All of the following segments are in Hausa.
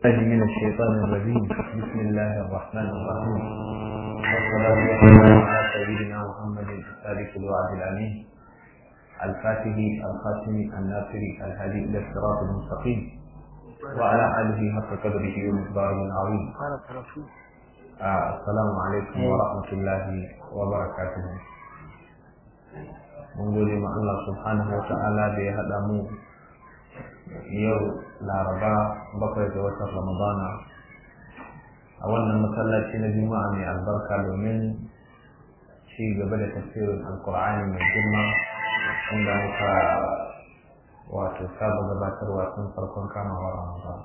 من الشيطان الرجيم بسم الله الرحمن الرحيم والصلاة والسلام على سيدنا محمد الصادق الوعد الأمين الفاتح الخاتم الناصر الهادي إلى الصراط المستقيم وعلى آله حق قدره ومقداره العظيم آه السلام عليكم ورحمة الله وبركاته mun gode ma Allah subhanahu wa ta'ala da ya haɗa mu yau laraba bakwai ga watan ramadana a wannan masallaci na juma'a mai albarka domin ci gaba da tafsirin alkur'ani mai girma inda muka wato saba gabatarwa tun farkon kamawa ramadan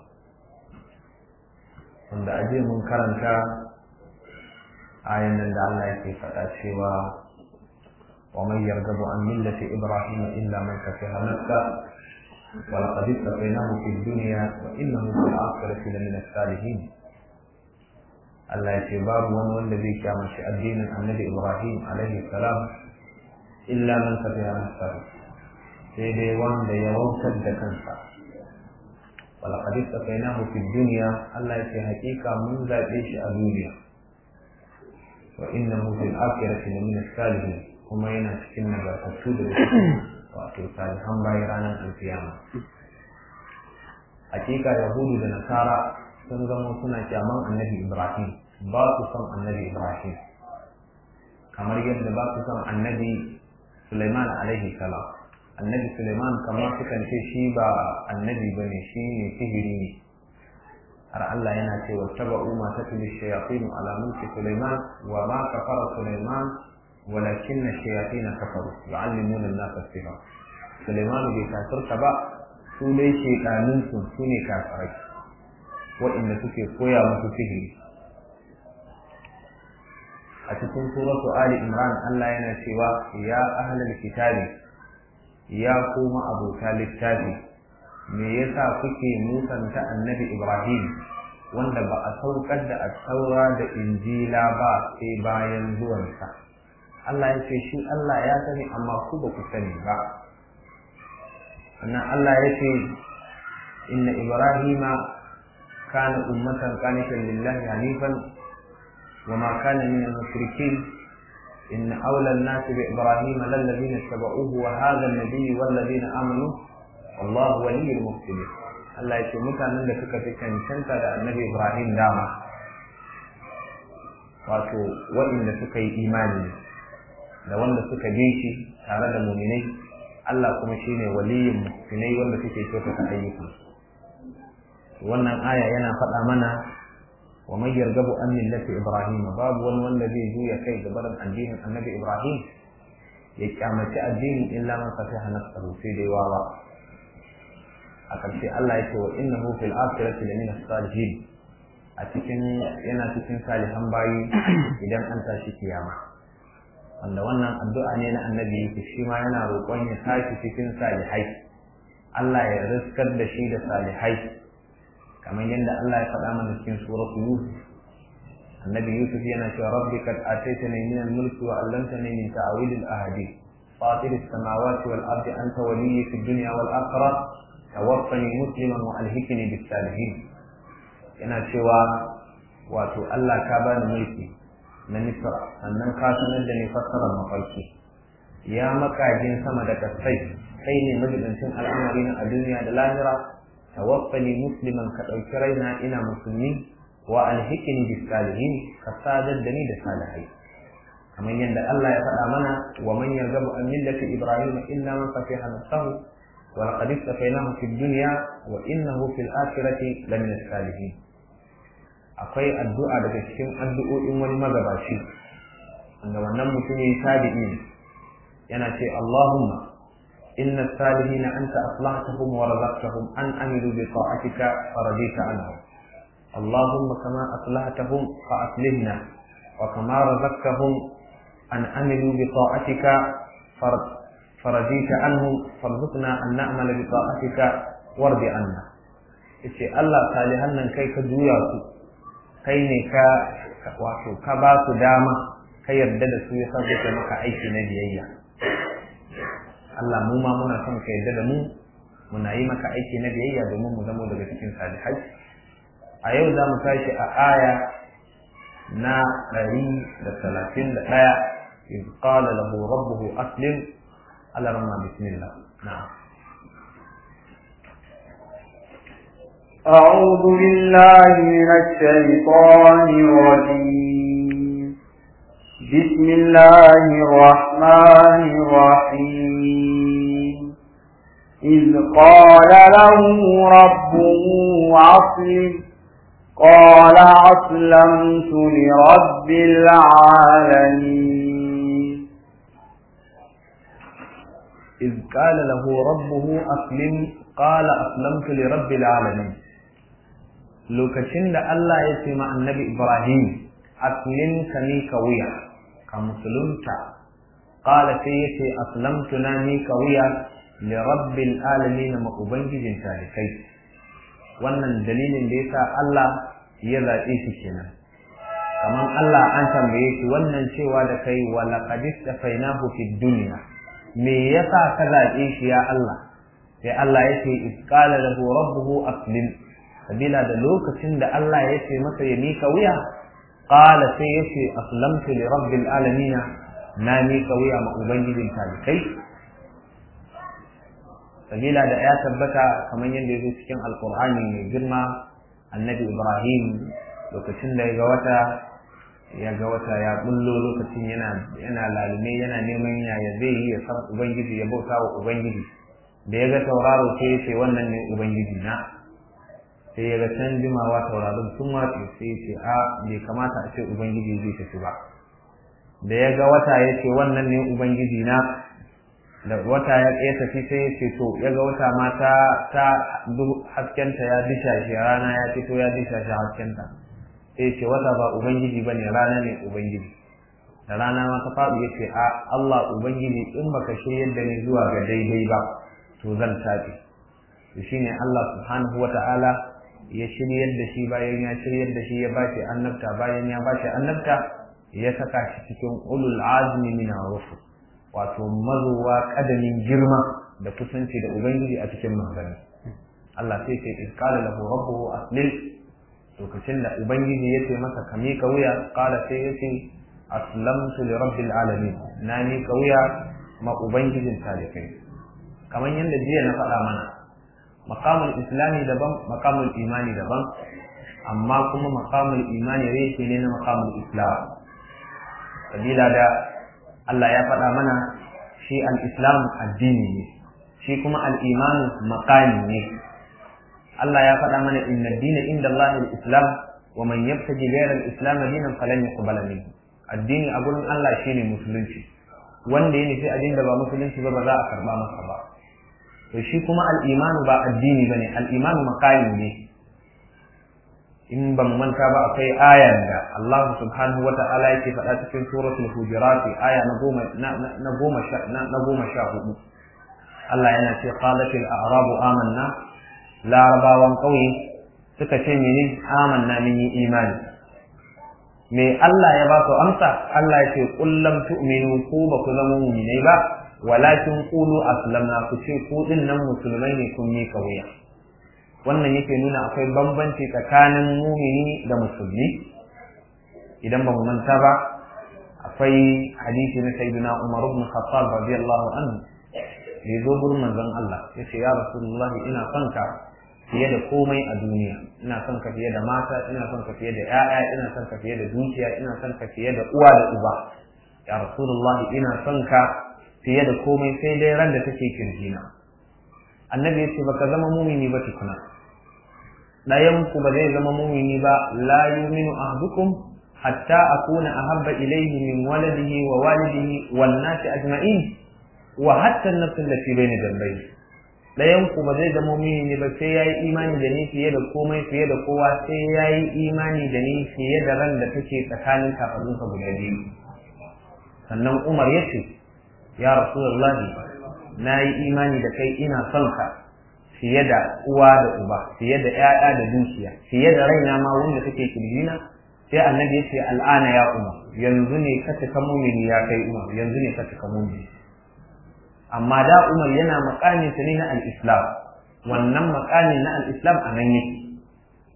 wanda aje mun karanta ayan nan da Allah yake faɗa cewa ومن يرغب عن ملة إبراهيم إلا من سفه نفسه ولقد استقيناه في الدنيا وإنه في الآخرة لمن الصالحين Allah ya ce babu wani wanda zai kyamaci addinin annabi Ibrahim alaihi salam illa man safiya nafsar sai dai wanda ya wautar da kansa wala qad istaqaynahu fi dunya Allah ya ce hakika mun zabe shi a duniya wa innahu fil akhirati lamin as-salihin kuma yana cikin nagartattu da wato salihan bayan ranar alkiyama hakika yahudu da nasara sun zama suna kyaman annabi ibrahim ba su son annabi ibrahim kamar yadda ba su son annabi suleiman alaihi salam annabi suleiman kamar sukan ce shi ba annabi ba ne shi ne sihiri ne har Allah yana ce wa taba'u ma tatlu shayatin ala mulki suleiman wa ma kafara suleiman ولكن الشياطين كفروا يعلمون الناس السحر سليمان bai kafirta ba su dai shekanunsu su ne kafirai waɗanda suke koya musu sihiri a cikin suratu ali imran Allah yana cewa ya ahlal kitabi ya kuma abota littafi me yasa kuke musanta annabi ibrahim wanda ba a saukar da asaura da injila ba sai bayan zuwansa Allah ya ce shi Allah ya sani amma ku ba ku sani ba sannan Allah ya ce inna ibrahima kana ummatan qanitan lillahi hanifan wa ma kana min al-mushrikeen inna awla an-nas bi ibrahima lalladhina tabauhu wa hadha an-nabiy walladhina amanu wallahu waliyyul muhsinin Allah ya ce mutanen da suka fi cancanta da annabi Ibrahim dama wato waɗanda suka yi imani da wanda suka bi shi tare da muminai Allah kuma shine waliyin muminai wanda suke kyautata ayyukan wannan aya yana faɗa mana wa man yargabu an millati ibrahim babu wani wanda zai juya kai ga barin addinin annabi ibrahim ya kyamaci addinin illa man fatiha nafsahu sai dai wawa a ƙarshe Allah ya ce wa innahu fil akhirati lamina salihin a cikin yana cikin salihan bayi idan an tashi kiyama wanda wannan addu'a ne na annabi yake shi ma yana roƙon ya tashi cikin salihai Allah ya riskar da shi da salihai kamar yadda Allah ya faɗa mana cikin suratu Yusuf annabi Yusuf yana cewa rabbi kad ataitani min al-mulki wa 'allamtani min ta'wil al-ahadith fatir as-samawati wal ardi anta waliyyi fid dunya wal akhirah tawaffani musliman wa alhikni bis salihin yana cewa wato Allah ka bani mulki na Misra sannan ka sanar da ni fassarar mafarki ya makajin sama da kasai kai ne majibincin al'amari na a duniya da lahira tawaffani musliman ka ɗauki raina ina musulmi wa alhikini bis salihin ka sadar da ni da salihai kamar yadda Allah ya faɗa mana wa man yargabu an millati ibrahim illa man fatiha nafsahu wa laqad istafaynahu fid dunya wa innahu fil akhirati lamina salihin akwai addu'a daga cikin addu'o'in wani magabaci wanda wannan mutumin tabi'i ne yana ce Allahumma inna salihina anta aslahtahum wa razaqtahum an amilu bi ta'atika faradita anhum Allahumma kama aslahtahum fa aslihna wa kama razaqtahum an amilu bi ta'atika faradita anhum farzuqna an na'mala bi ta'atika wardi anna yace Allah salihan nan kai ka juya su kai ne ka wato ka ba su dama ka yarda da su ya sa suka maka aiki na biyayya Allah mu ma muna son ka yarda da mu muna yi maka aiki na biyayya domin mu zamo daga cikin salihai a yau za mu tashi a aya na ɗari da talatin da ɗaya إذ قال له ربه أسلم على رمى بسم الله نعم أعوذ بالله من الشيطان الرجيم بسم الله الرحمن الرحيم إذ قال له ربه أسلم قال أسلمت لرب العالمين إذ قال له ربه أسلم قال أسلمت لرب العالمين lokacin da Allah ya ce ma annabi Ibrahim aslim ka ni ka wuya ka musulunta qala sai ya ce aslamtu na ni ka wuya li rabbil alamin ma ubangijin talikai wannan dalilin da yasa Allah ya zaɓe shi kenan kamar Allah an tambaye shi wannan cewa da kai wa laqad istafainahu fid dunya me yasa ka zaɓe shi ya Allah sai Allah ya ce isqala lahu rabbuhu aslim sabila da lokacin da Allah ya ce masa ya mika wuya qala sai ya ce aslamtu li rabbil alamin na mika wuya ma ubangijin talikai sabila da ya tabbata kamar yadda ya zo cikin alqur'ani mai girma annabi ibrahim lokacin da ya ga wata ya ga wata ya bullo lokacin yana yana lalume yana neman yaya zai yi ya san ubangiji ya bauta wa ubangiji da ya ga tauraro sai ya ce wannan ne ubangiji na sai ya ga can jimawa tauraron sun watse sai ya ce a bai kamata a ce ubangiji zai tafi ba da ya ga wata ya ce wannan ne ubangiji na da wata ya ya tafi sai ya ce to ya ga wata ma ta ta haskenta ya disha shi rana ya fito ya disha shi haskenta sai ce wata ba ubangiji bane rana ne ubangiji da rana ma ta faɗi yace a Allah ubangiji in baka shiryar da ni zuwa ga daidai ba to zan tafi to shine Allah subhanahu wata'ala ya shiryar da shi bayan ya shiryar da shi ya bashi annabta bayan ya bashi annabta ya saka shi cikin ulul azmi min rusul wato mazuwa kadamin girma da kusanci da ubangiji a cikin magana Allah sai ce isqala lahu rabbuhu aslim lokacin da ubangiji ya ce masa ka miƙa wuya ƙala sai ya ce aslamtu li rabbil alamin na miƙa wuya ma ubangijin talikai kamar yadda jiya na faɗa mana maqamul islami daban maqamul imani daban amma kuma maqamul imani reshe ne na maqamul islam sabila da Allah ya faɗa mana shi al-islam addini ne shi kuma al-imanu maqami ne Allah ya faɗa mana inna dina inda Allah al-Islam wa man yabtaji ghayra al-Islam dinan falan yuqbala minhu addini a gurin Allah shine musulunci wanda ya nufi addini da ba musulunci ba ba za a karba masa ba to shi kuma al-iman ba addini bane al-iman makami ne in ban manta ba akwai ayan da Allah subhanahu wa ta'ala yake faɗa cikin suratul hujurat aya na goma na goma sha na goma sha hudu Allah yana ce qalatil a'rabu amanna larabawan ƙauye suka ce mene amanna mun yi imani me Allah ya ba su amsa Allah ya ce kullam tu'minu ku ba ku zama mu'minai ba walakin qulu aslamna ku ce ku din nan musulmai ne kun yi kauya wannan yake nuna akwai bambanci tsakanin mumini da musulmi idan ba mu manta ba akwai hadisi na sayyidina Umar ibn Khattab radiyallahu anhu da ya zo gurin manzon Allah ya ce ya Rasulullahi ina son ka fiye da komai a duniya ina son ka fiye da mata ina son ka fiye da ƴaƴa ina son ka fiye da dukiya ina son ka fiye da uwa da uba ya Rasulullahi ina son ka fiye da komai sai dai ran da take kirjina annabi ya ce baka zama mumini ba tukuna ɗayan ku ba zai zama mumini ba la yuminu ahdukum hatta akuna ahabba ilayhi min waladihi wa walidihi wan nasi ajma'in wa hatta nafsin da fi bayna jambai dayan ku ba zai zama mini ne ba sai yayi imani da ni fiye da komai fiye da kowa sai yayi imani da ni fiye da ran da take tsakanin kafadun ka guda biyu sannan Umar ya ce ya Rasulullah na yi imani da kai ina son ka fiye da uwa da uba fiye da ƴaƴa da dukiya fiye da raina ma wanda take kirjina sai annabi ya ce al'ana ya umar yanzu ne ka cika mumini ya kai umar yanzu ne ka cika mumini amma da umar yana makamin sa ne na al-islam wannan makamin na al-islam a nan yake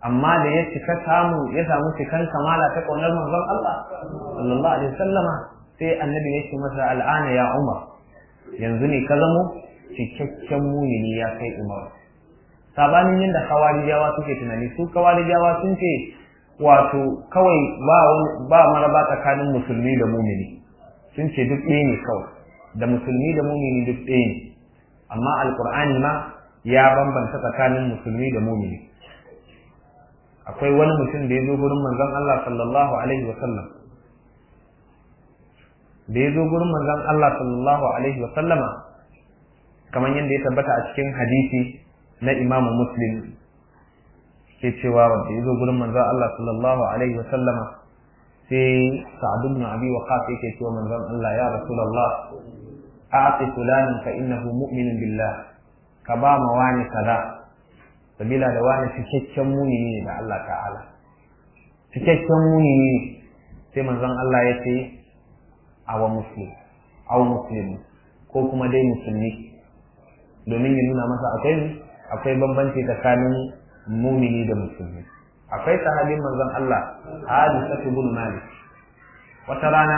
amma da ya cika samu ya samu cikan kamala ta kaunar manzon Allah sallallahu alaihi wasallama sai annabi ya ce masa al'ana ya Umar yanzu ne ka zamo cikakken mumini ya kai Umar sabanin yadda kawarijawa suke tunani su kawarijawa sun ce wato kawai ba ba maraba tsakanin musulmi da mumini sun ce duk ɗaya ne kawai da musulmi da mumini duk ɗaya ne amma alkur'ani ma ya bambanta tsakanin musulmi da mumini akwai wani mutum da ya zo gurin manzon Allah sallallahu alaihi wa sallam da ya zo gurin manzon Allah sallallahu alaihi wa sallama kamar yadda ya tabbata a cikin hadisi na Imam Muslim ke cewa wanda ya zo gurin manzon Allah sallallahu alaihi wa sallama sai Sa'ad ibn Abi Waqqas yake cewa manzon Allah ya Rasulullah a'ti fulanan fa innahu mu'minun billah ka ba ma wani kaza sabila da wani cikakken mumini ne da Allah ta'ala cikakken mumini ne sai manzon Allah ya ce awa muslim aw muslim ko kuma dai musulmi domin ya nuna masa akwai akwai bambanci tsakanin mumini da musulmi akwai sahabin manzon Allah Hadisatu bin Malik wata rana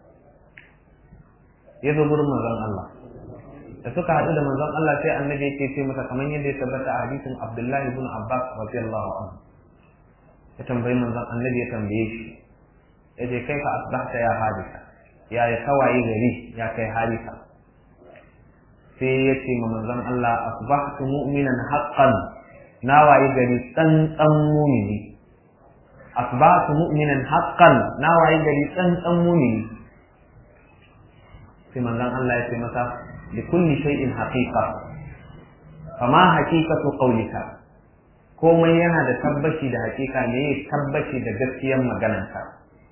ya zo gurin manzon Allah da suka haɗu da manzon Allah sai annabi yake ce masa kamar yadda ya tabbata a hadisin Abdullahi ibn Abbas radiyallahu anhu ya tambayi manzon annabi ya tambaye shi ya ce kai fa asbahta ya hadisa ya ya tawaye gari ya kai hadisa sai ya ce ma manzon Allah asbahtu mu'minan haqqan na waye gari tsantsan mumini asbahtu mu'minan haqqan na waye gari tsantsan mumini sai manzon Allah ya ce masa li kulli shay'in haqiqa fama haqiqatu qawlika komai yana da tabbaci da hakika ne ya tabbaci da gaskiyar maganarka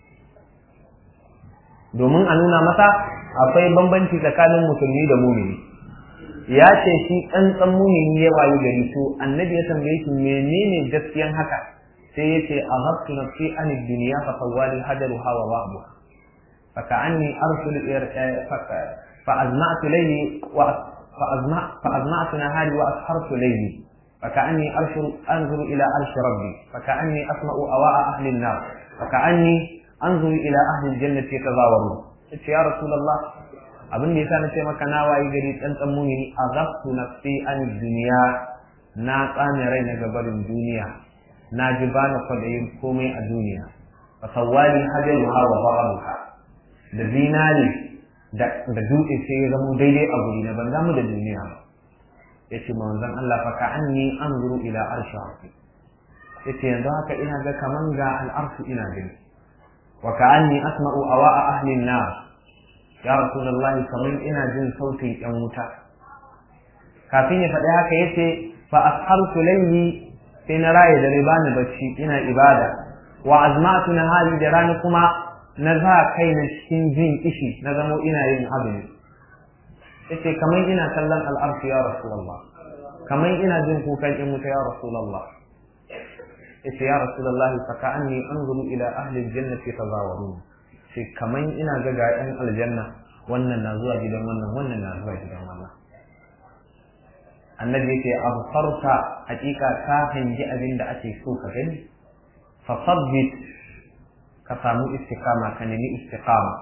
domin a nuna masa akwai bambanci tsakanin musulmi da mumini ya ce shi tsantsan mumini ya wayi gari to annabi ya tambaye shi menene gaskiyan haka sai ya ce a haftu nafsi an duniya fa sawali hadaru hawa wa'bu fa ka'anni arsul fa azma'tu layli wa fa azma fa azma'tu nahari wa ashartu layli فكأني أرشر أنظر إلى عرش ربي فكأني أسمع أواء أهل النار فكأني أنظر إلى أهل الجنة يتزاورون قلت يا رسول الله abin da yasa na ce maka na wayi gari tsantsan muni azabtu nafsi an duniya na tsane rai na gabarin duniya na ji bani kwadayin komai a duniya fa sawali hajaru hawa ba'abuka da zinari da dutse sai ya zamo daidai a guri na ban damu da duniya ba yace manzon Allah fa ka anni anzuru ila arshi rabbi yace yanzu haka ina ga kaman ga al'arshu ina gani wa ka anni asma'u awa'a ahli an-nar ya rasulullah kaman ina jin sautin yan wuta kafin ya faɗi haka yace fa ashartu layli sai na raye da bani bacci ina ibada wa azmatu nahari da rani kuma na za kai na cikin jin kishi na zamo ina yin azumi yace kamar ina kallon al'arshi ya rasulullah kamar ina jin kukan in wuta ya rasulullah yace ya rasulullah fa ka'anni anzuru ila ahli aljannati tazawarun sai kamar ina ga ga ɗan aljanna wannan na zuwa gidan wannan wannan na zuwa gidan wannan annabi yace absarta hakika ka hangi abin da ake so ka gani fa sabbit ka samu istiqama ka nemi istiqama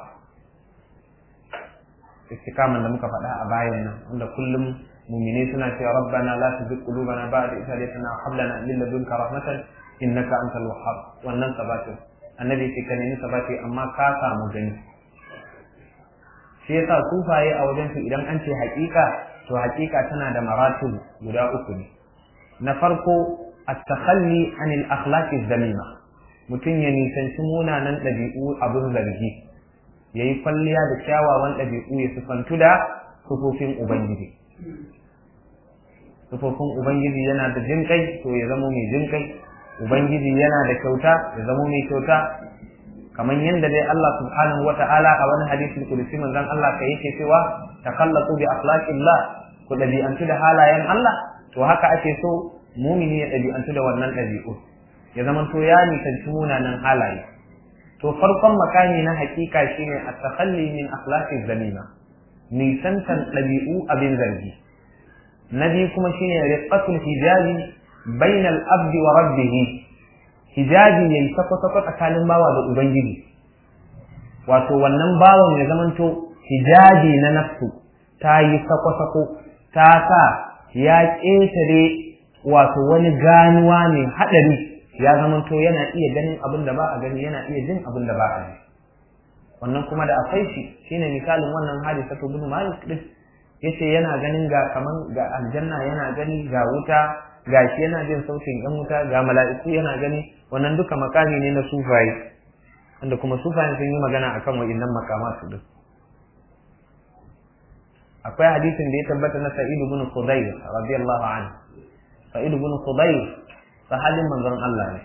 istikaman da muka faɗa a bayan nan wanda kullum mumine suna cewa rabbana la tuzigh qulubana ba'da idh hadaytana wa hab lana min ladunka rahmatan innaka antal wahhab wannan sabatin annabi ce ka nemi sabati amma ka samu gani shi yasa sufaye a wajen su idan an ce haƙiƙa to haƙiƙa tana da maratib guda uku ne na farko at-takhalli anil akhlaqi dhamima mutum ya nisanci munanan ɗabi'u abin zargi ya yi kwalliya da kyawawan ɗabi'u ya sufantu da sufofin Ubangiji. Sufofin Ubangiji yana da jinƙai to ya zamo mai jinƙai, Ubangiji yana da kyauta ya zamo mai kyauta, kamar yadda dai Allah subhanahu wa ta'ala a wani hadisin kudusi manzon Allah ka yake cewa takallatu bi akhlaqillah ku ɗabi'antu da halayen Allah to haka ake so mumini ya ɗabi'antu da wannan ɗabi'u ya zama to ya nisanci munanan halaye to farkon makami na hakika shine at-takhalli min akhlaqi zamima nisantan ɗabi'u abin zargi na biyu kuma shine riqatul hijabi bainal abdi wa rabbih hijabi yayi sako-sako tsakanin bawa da ubangiji wato wannan bawan ya zamanto hijabi na nafsu ta yi sako-sako ta sa ya ƙetare wato wani ganuwa ne haɗari ya zamanto yana iya ganin abin da ba a gani yana iya jin abin da ba a ji wannan kuma da akwai shi shine misalin wannan hadisa to bin malik din yace yana ganin ga kaman ga aljanna yana gani ga wuta ga shi yana jin sautin yan wuta ga mala'iku yana gani wannan duka makami ne na sufaye wanda kuma sufayen sun yi magana akan wa'innan makamatu din akwai hadisin da ya tabbata na Sa'id ibn Khudayr radiyallahu anhu Sa'id ibn Khudayr sahabin manzon Allah ne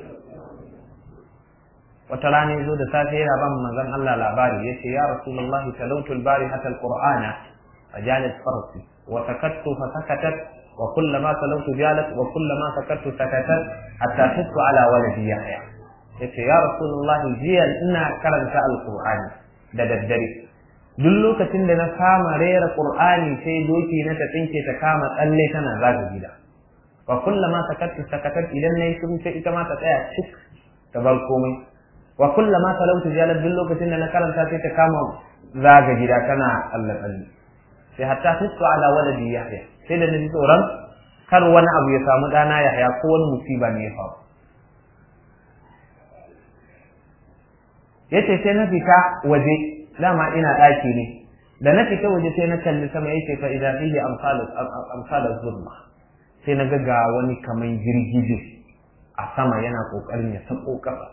wata rana yazo da safe yana ban manzon Allah labari yace ya Rasulullahi talawtu al-barihata al-Qur'ana fajalat farsi wa sakattu fa sakatat wa kullama talawtu jalat wa kullama sakattu sakatat hatta hissu ala waladi Yahya yace ya Rasulullahi jiya ina karanta al-Qur'ani da daddare duk lokacin da na kama rera qur'ani sai doki na ta tsinke ta kama tsalle tana zaga gida wa kullama sakattu sakatat idan nayi shiru sai ita ma ta tsaya cik ta bar komai wa kullama talautu jalat duk lokacin da na karanta sai ta kama zaga gida tana tsalle tsalle sai hatta fitu ala waladi yahya sai da naji tsoron kar wani abu ya samu dana yahya ko wani musiba ne ya faru yace sai na fita waje dama ina ɗaki ne da na fita waje sai na kalli sama yake fa idan fihi amsal zulma sai na ga wani kaman girgije a sama yana kokarin ya sako kafa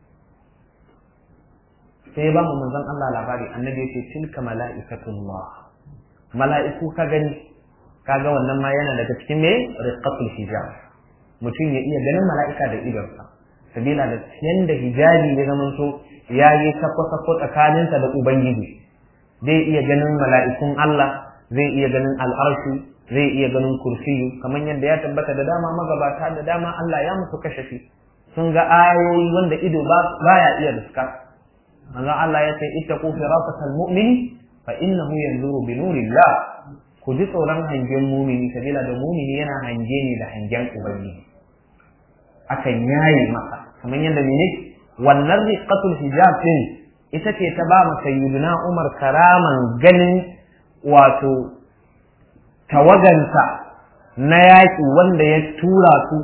sai ba mu manzon Allah labari annabi yace tilka mala'ikatullah mala'iku ka gani kaga wannan ma yana daga cikin me riqatul hijab mutum ya iya ganin mala'ika da idonsa sabila da yanda hijabi ya zamanto ya yi sako-sako tsakaninsa da Ubangiji, zai iya ganin mala'ikun Allah, zai iya ganin al'arshi, zai iya ganin kursiyu, kamar yadda ya tabbata da dama magabata da dama Allah ya musu kashafi, sun ga ayoyi wanda ido baya iya riska. Manzo Allah ya ce, ita ku firafatal mu'mini fa innahu yanzuru bi nurillah ku ji tsoron hangen mumini sabila da mumini yana hange ne da hangen ubangiji akan yaye masa kamar yadda ne wannan riqatul hijab din ita ce ta ba mu sayyiduna Umar karaman ganin wato tawagansa na yaƙi wanda ya tura su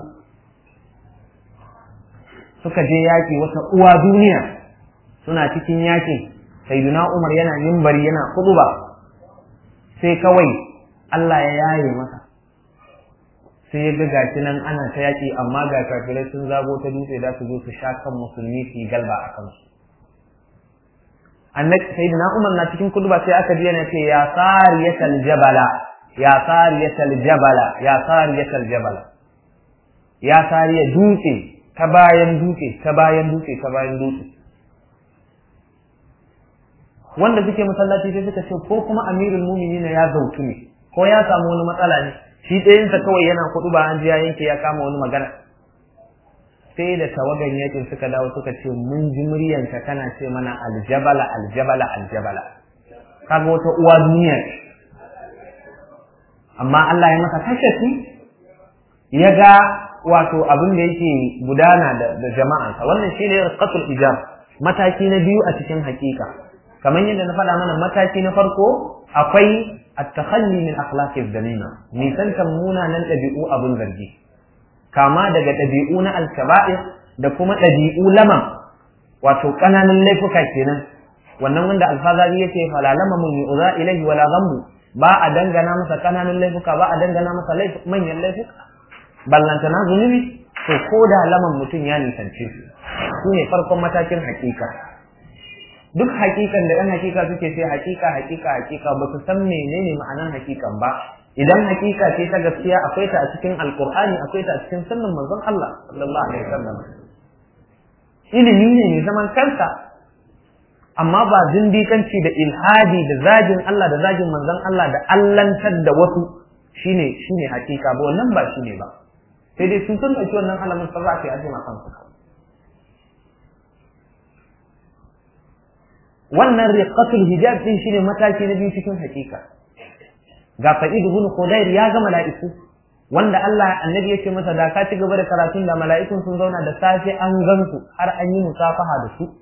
suka je yaƙi wata uwa duniya suna cikin yaƙin sayyiduna Umar yana mimbari yana kuduba sai kawai Allah ya yaye masa sai ya ga gashi nan ana ta yaƙi amma ga kafirai sun zago ta dutse da su zo su sha kan musulmi su yi galba a kansu annabi sayyidina umar na cikin kuduba sai aka ji yana ce ya sariyatal jabala ya sariyatal jabala ya sariyatal jabala ya sariya dutse ta bayan dutse ta bayan dutse ta bayan dutse wanda suke masallaci sai suka ce ko kuma amirul mu'minin ya zautu ne ko ya samu wani matsala ne shi ɗayansa kawai yana kuɗu ba an ji ya yanke ya kama wani magana sai da tawagan yakin suka dawo suka ce mun ji muryanka kana ce mana aljabala aljabala aljabala kaga wata uwa duniya amma Allah ya masa kashafi ya ga wato abin da yake gudana da jama'ansa wannan shine qatul ijab mataki na biyu a cikin hakika kamar yadda na faɗa mana mataki na farko akwai التخلي من أخلاق الذميمة نيسان كمونا نن ɗabi'u abun zargi kama daga ɗabi'u na alkaba'ir da kuma ɗabi'u laman wato ƙananan laifuka kenan wannan wanda alfazari yace fala lama mun yu'za ilayhi wala dhanbu ba a dangana masa ƙananan laifuka ba a dangana masa manyan laifuka ballantana zunubi to ko da laman mutum ya nisance su su ne farkon matakin hakika duk hakikan da ɗan hakika suke sai hakika hakika hakika ba su san menene ma'anar hakikan ba idan hakika ce ta gaskiya akwai ta a cikin alkur'ani akwai ta a cikin sunnan manzon Allah sallallahu alaihi wasallam ilimi ne mai zaman kansa amma ba zindikanci da ilhadi da zagin Allah da zagin manzon Allah da allantar da wasu shine shine hakika ba wannan ba shine ba sai dai sun san ɗauki wannan alamun sa za a yi ajima kansu wannan riqatul hijab din shine mataki na biyu cikin hakika ga Sa'id ibn Khudair ya ga mala'iku wanda Allah annabi ya ce masa da ka ci gaba da karatun da mala'ikun sun zauna da safe an gansu har an yi musafaha da su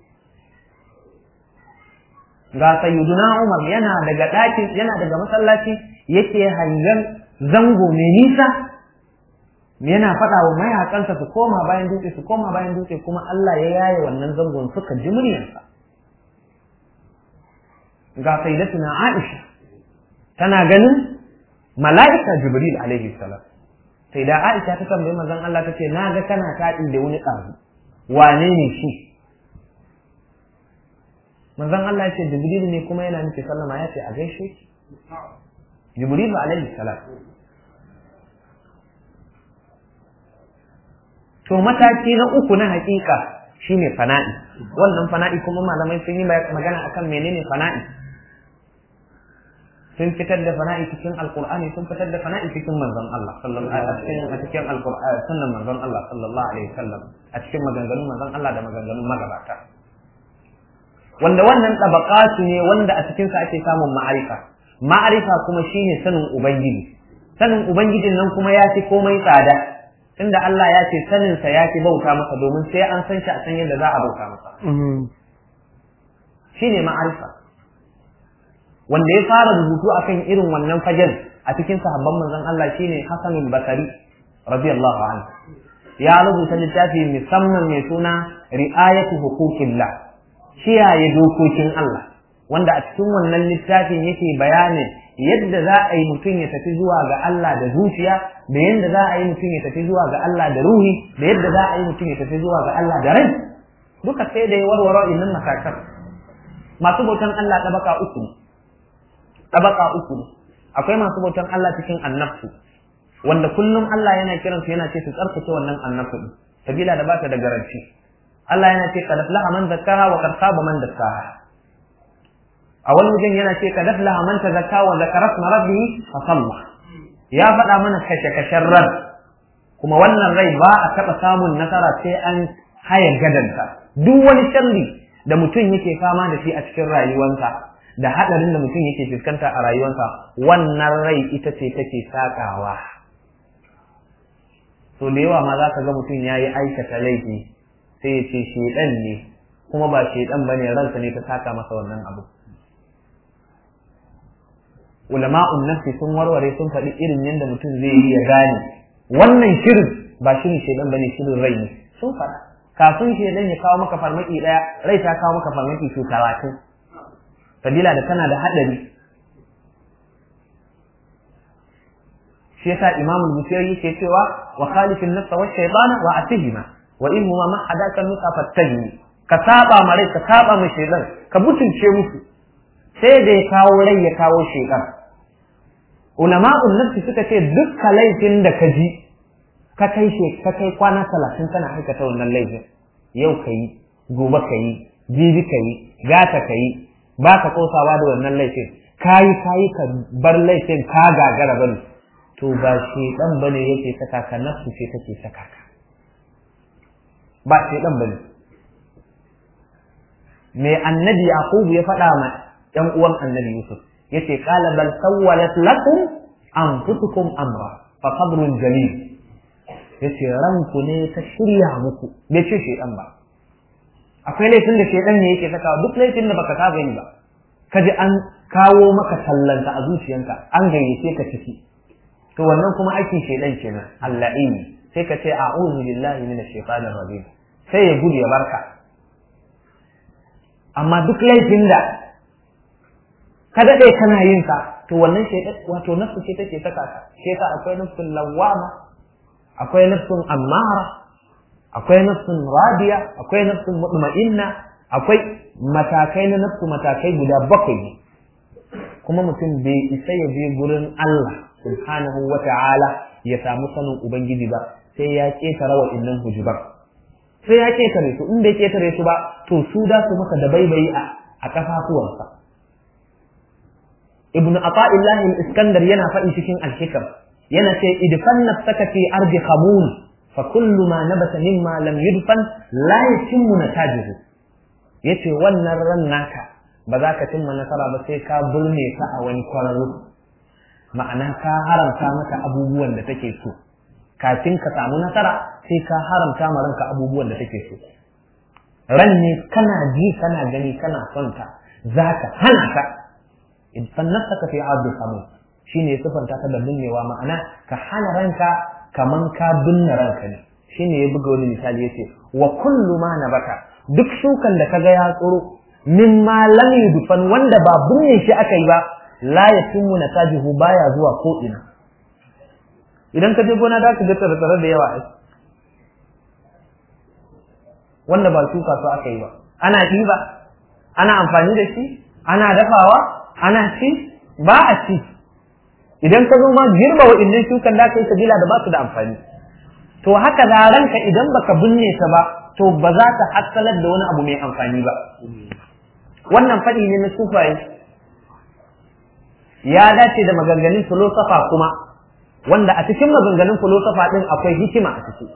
ga sayyiduna Umar yana daga ɗakin yana daga masallaci yake hangen zango mai nisa yana faɗa wa mayakansa su koma bayan dutse su koma bayan dutse kuma Allah ya yaye wannan zangon suka ji muryarsa ga sayyidatuna Aisha tana ganin mala'ika Jibril alaihi salam sai da Aisha ta tambayi manzon Allah tace na ga kana taɗi da wani ƙaru wane ne shi manzon Allah ya ce Jibril ne kuma yana miki sallama ya ce a gaishe ki Jibril alaihi salam to mataki na uku na hakika shine fana'i wannan fana'i kuma malamai sun yi magana akan menene fana'i sun fitar da fana'i cikin alqur'ani sun fitar da fana'i cikin manzon Allah sallallahu alaihi wasallam a cikin alqur'ani sunnan manzon Allah sallallahu alaihi wasallam a cikin maganganun manzon Allah da maganganun magabata wanda wannan tabaqatu ne wanda a cikin sa ake samun ma'arifa ma'arifa kuma shine sanin ubangiji sanin ubangijin nan kuma ya fi komai tsada tunda Allah ya ce sanin sa ya fi bauta masa domin sai an san shi a san yadda za a bauta masa shine ma'arifa wanda ya fara rubutu akan irin wannan fagen a cikin sahabban manzon Allah shine Hassan al-Basri radiyallahu anhu ya rubuta littafi musamman mai suna ri'ayatu huquqillah kiyaye dokokin Allah wanda a cikin wannan littafin yake bayanin yadda za a yi mutum ya tafi zuwa ga Allah da zuciya da yadda za a yi mutum ya tafi zuwa ga Allah da ruhi da yadda za a yi mutum ya tafi zuwa ga Allah da rai duka sai da ya warware innan matakan masu bautan Allah tabaka uku ne tabaka uku ne akwai masu bautan Allah cikin annabtu wanda kullum Allah yana kiransu yana ce su tsarkake wannan annabtu din sabila da ba ta da garanti Allah yana ce kad aflaha man zakkaha wa kad khaba man dassaha a wani wajen yana ce kad aflaha man tazakka wa zakara isma rabbih fa salla ya faɗa mana kashe kashen ran kuma wannan rai ba a taɓa samun nasara sai an haya gadanta duk wani sharri da mutum yake fama da shi a cikin rayuwarsa da haɗarin da mutum yake fuskanta a rayuwarsa wannan rai ita ce take sakawa so da yawa ma za ka ga mutum ya yi aikata laifi sai ya ce shedan ne kuma ba shedan bane ransa ne ta saka masa wannan abu ulama'un nafsi sun warware sun faɗi irin yadda mutum zai yi ya gane wannan shirin ba shirin shedan bane shirin rai ne sun faɗa kafin shedan ya kawo maka farmaki ɗaya rai ta kawo maka farmaki su talatin sabila da tana da haɗari shi yasa imamul busiri yake cewa wa khalifin nafsa wa shaytana wa atihima wa in huma ma hadaka nuka fattahi ka saba ma rai ka saba ma shaytan ka butulce musu sai da ya kawo rai ya kawo shaytan ulama'un nafsi suka ce dukkan laifin da ka ji ka kai she ka kai kwana talatin kana aikata wannan laifin yau ka yi gobe ka yi jibi ka yi gata ka yi ba ka kosawa da wannan laifin kayi kayi ka bar laifin ka gagara bane to ba shaytan bane yake saka ka nafsu ce take saka ka ba shaidan bane me annabi yaqubu ya faɗa ma ɗan uwan annabi yusuf yace qala bal sawwalat lakum anfusukum amra fa sabrun jamil yace ranku ne ta shirya muku bai ce shaidan ba akwai laifin da shaidan ne yake saka duk laifin da baka saba yi ba kaji an kawo maka tallanta a zuciyanka an gayyace ka ciki to wannan kuma aikin shaidan kenan allah'ini sai ka ce a'udhu billahi minash shaitanir rajim sai ya gudu ya barka amma duk laifin da ka daɗe kana yin sa to wannan shaitan wato nafsu ce take saka ka sai ka akwai nafsun lawama akwai nafsun ammara akwai nafsun radiya akwai nafsun mutma'inna akwai matakai na nafsu matakai guda bakwai ne kuma mutum bai isa ya je gurin Allah subhanahu wa ta'ala ya samu sanin ubangiji ba sai ya ketara wa innan hujubar sai ya ketare su in bai ketare su ba to su da su maka da baibayi a a kafafuwansa ibn ata'illahi al-iskandar yana faɗi cikin al-hikam yana ce idfan nafsaka fi ardi khamun fa kullu ma nabata mimma lam yudfan la yatimmu natajuhu yace wannan ran naka ba za ka cimma nasara ba sai ka burne ka a wani kwararru ma'ana ka haramta maka abubuwan da take so kafin ka samu nasara sai ka haramta ma ranka abubuwan da take so ran ne kana ji kana gani kana son ta zaka hana ka in fannaka fi ardi samu shine sifanta ta da binnewa ma'ana ka hana ranka kaman ka binne ranka ne shine ya buga wani misali yace wa kullu ma nabata duk shukan da kaga ya tsoro mimma lam yudfan wanda ba binne shi aka yi ba la yatimmu natajihu baya zuwa ko ina idan ka je gona da ka ga tsare da yawa ai wanda ba shuka su aka yi ba ana ɗiba ana amfani da shi ana dafawa ana ci ba a ci idan ka zo ma girba wa'innan shukan da ka yi sabila da ba su da amfani to haka da ranka idan baka binne ta ba to ba za ta hassalar da wani abu mai amfani ba wannan faɗi ne na sufaye ya dace da maganganun filosofa kuma wanda a cikin maganganun filosofa ɗin akwai hikima a ciki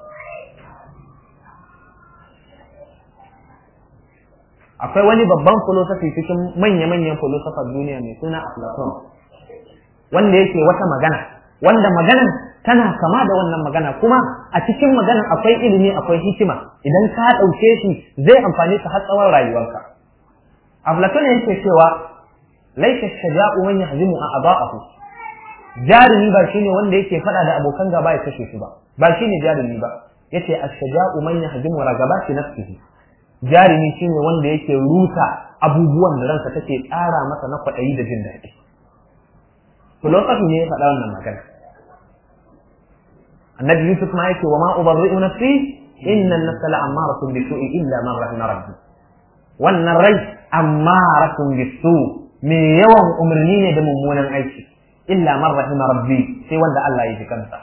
akwai wani babban filosofi cikin manya-manyan filosofar duniya mai suna Aflaton wanda yake wata magana wanda maganan tana kama da wannan magana kuma a cikin maganan akwai ilimi akwai hikima idan ka ɗauke shi zai amfani ka har tsawon rayuwarka Aflaton yake cewa laika shaja'u man yahzimu a'da'ahu jarumi ba shine wanda yake fada da abokan gaba ya kashe su ba ba shine jarumi ba yace ash-shaja'u man yahzimu ragabati nafsihi jarumi shine wanda yake rusa abubuwan da ransa take tsara masa na kwaɗayi da jin daɗi filosofi ne ya faɗa wannan magana annabi yusuf ma yake wa ma ubarri'u nafsi inna an-nafsa la'ammaratun bisu'i illa man rahima rabbi wannan rai ammaratun bisu me yawan umarni ne da mummunan aiki illa man rahima rabbi sai wanda Allah ya ji kansa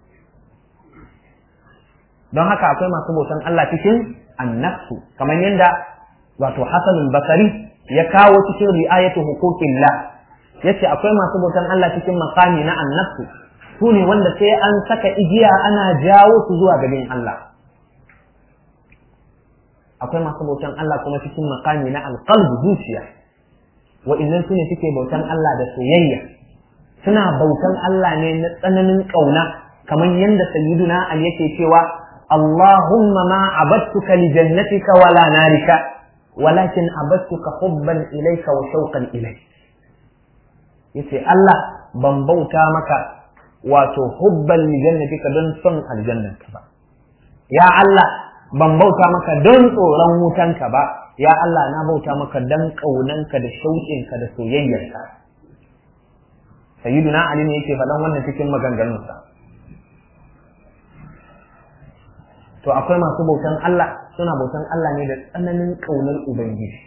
don haka akwai masu bautan Allah cikin annafsu kamar yadda wato Hassan al-Basri ya kawo cikin ri'ayatu huquqillah yace akwai masu bautan Allah cikin makami na annafsu su ne wanda sai an saka igiya ana jawo su zuwa gaban Allah akwai masu bautan Allah kuma cikin makami na alqalb zuciya wa'annan su ne suke bautan Allah da soyayya suna bautan Allah ne na tsananin kauna kamar yadda sayyiduna Ali yake cewa اللهم ما عبدتك لجنتك ولا نارك ولكن عبدتك حبا إليك وشوقا إليك yace Allah ban bauta maka wato hubban li jannatika don son aljannanka ba ya Allah ban bauta maka don tsoron wutanka ba ya Allah na bauta maka don kaunanka da shauƙinka da soyayyarka sayyiduna ali ne yake faɗan wannan cikin maganganunsa to akwai masu bautan Allah suna bautan Allah ne da tsananin ƙaunar Ubangiji.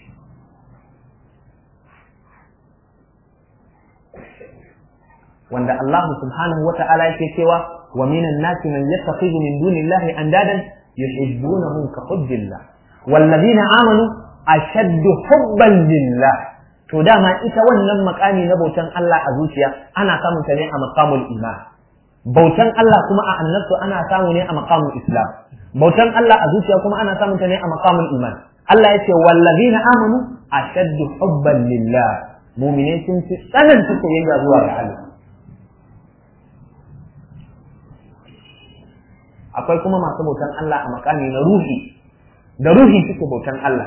Wanda Allah subhanahu wa ta'ala yake cewa wa minan nasi man yattakhidhu min dunillahi andadan yuhibbunahum ka hubbillah wallazina amanu ashaddu hubban lillah to dama ita wannan makami na bautan Allah a zuciya ana samun ta ne a maqamul iman bautan Allah kuma a annabtu ana samu ne a maqamul islam bautan Allah a zuciya kuma ana samun ta ne a maqamul iman Allah ya ce wallazina amanu ashaddu hubban lillah mu'mine sun fi tsananta soyayya zuwa ga Allah akwai kuma masu bautan Allah a makami na ruhi da ruhi suke bautan Allah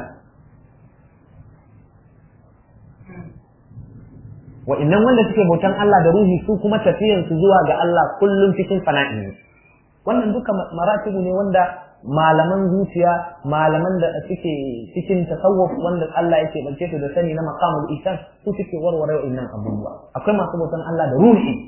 wa'annan wanda suke bautan Allah da ruhi su kuma tafiyansu zuwa ga Allah kullum cikin fana'i ne wannan duka maratibu ne wanda malaman zuciya malaman da suke cikin tasawuf wanda Allah yake bace su da sani na maqamul ihsan su suke warware wa'annan abubuwa akwai masu bautan Allah da ruhi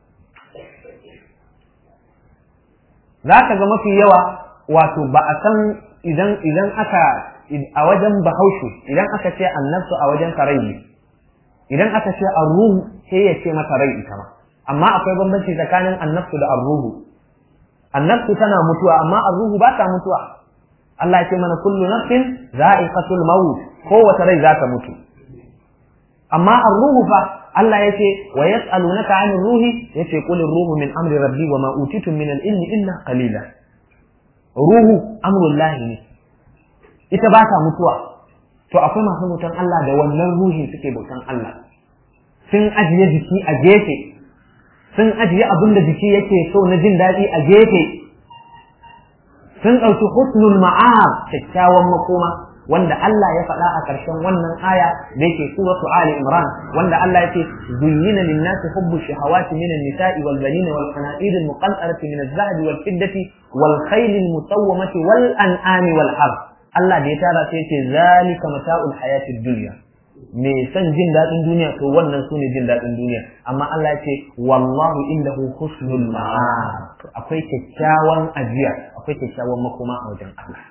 zaka ga mafi yawa wato ba a san idan idan aka a wajen bahaushe idan aka ce annabsu a wajen sarai idan aka ce arruhu sai ya ce mata rai ita ma amma akwai bambanci tsakanin annabsu da arruhu annabtu tana mutuwa amma arruhu ba ta mutuwa Allah ya ce mana kullu nafsin za'iqatul maut kowace rai za ta mutu amma arruhu fa Allah ya ce wa yas'alunaka 'anil ruhi yace qul ruhu min amri rabbi wa ma utitum min al-ilmi illa qalila ruhu amrullah ne ita ba ta mutuwa to akwai masu bautan Allah da wannan ruhi suke bautan Allah sun ajiye jiki a gefe sun ajiye abin da jiki yake so na jin daɗi a gefe sun ɗauki husnul ma'ab kyakkyawan makoma wanda Allah ya faɗa a ƙarshen wannan aya da yake suratu Ali Imran wanda Allah yake zuyyina lin-nasi hubbu shahawati min an-nisa'i wal banina wal qana'ir al-muqantarati min az-zahabi wal fiddati wal khayl al-musawwamati wal an'ami wal harth Allah da ya tara sai yace zalika mata'ul hayatid dunya me san jin daɗin duniya to wannan sune jin daɗin duniya amma Allah ya ce wallahu indahu husnul ma'ab akwai kyakkyawan ajiya akwai kyakkyawan makoma a wajen Allah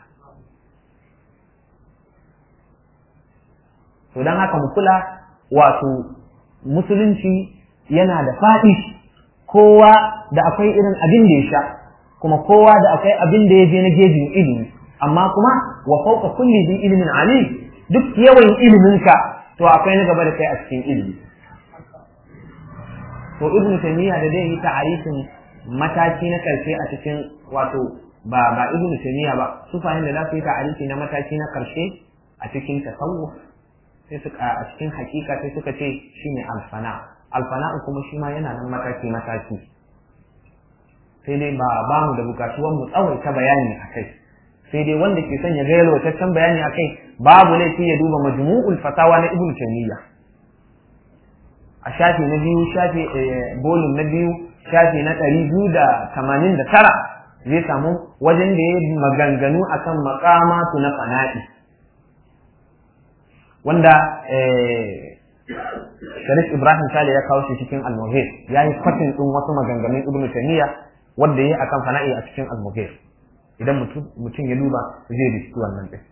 to dan haka mu kula wato musulunci yana da faɗi kowa da akwai irin abin da ya sha kuma kowa da akwai abin da ya je na gejin ilimi amma kuma wa fawqa kulli bi ilmin alim duk yawan iliminka to akwai na gaba da kai a cikin ilimi to ibnu taymiya da zai yi ta'arifin mataki na karshe a cikin wato ba ba ibnu taymiya ba su fahimta da za su yi ta'arifi na mataki na karshe a cikin tasawuf sai suka a cikin hakika sai suka ce shine alfana alfana kuma shi ma yana nan mataki mataki sai dai ba ba mu da bukatuwan mu tsawaita bayani a kai sai dai wanda ke son ya ga yalwataccen bayani a kai babu laifi ya duba majmu'ul fatawa na ibnu taymiya a shafi na biyu shafi bolin na biyu shafi na ɗari biyu da tamanin da tara zai samu wajen da ya maganganu akan makamatu na fana'i wanda Sharif Ibrahim Sale ya kawo shi cikin Al-Mughir ya yi kwatin ɗin wasu maganganun Ibn Taymiyyah wanda ya akan fana'i a cikin Al-Mughir idan mutum ya duba zai riski wannan ɗin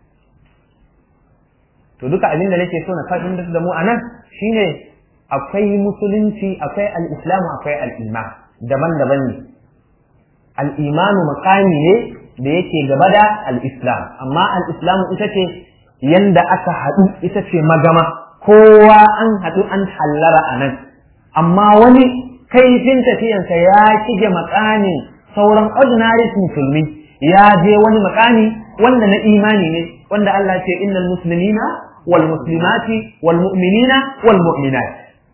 to duka abin da nake so na fahimtar da mu anan shine akwai musulunci akwai al-islamu akwai al-iman daban-daban ne al-imanu maqami ne da yake gaba da al-islam amma al-islamu ita ce yanda aka haɗu ita ce magama kowa an haɗu an hallara a nan amma wani kaifin tafiyansa ya kige makamin sauran ordinary musulmi ya je wani makami wanda na imani ne wanda Allah ce innal muslimina wal muslimati wal mu'minina wal mu'minat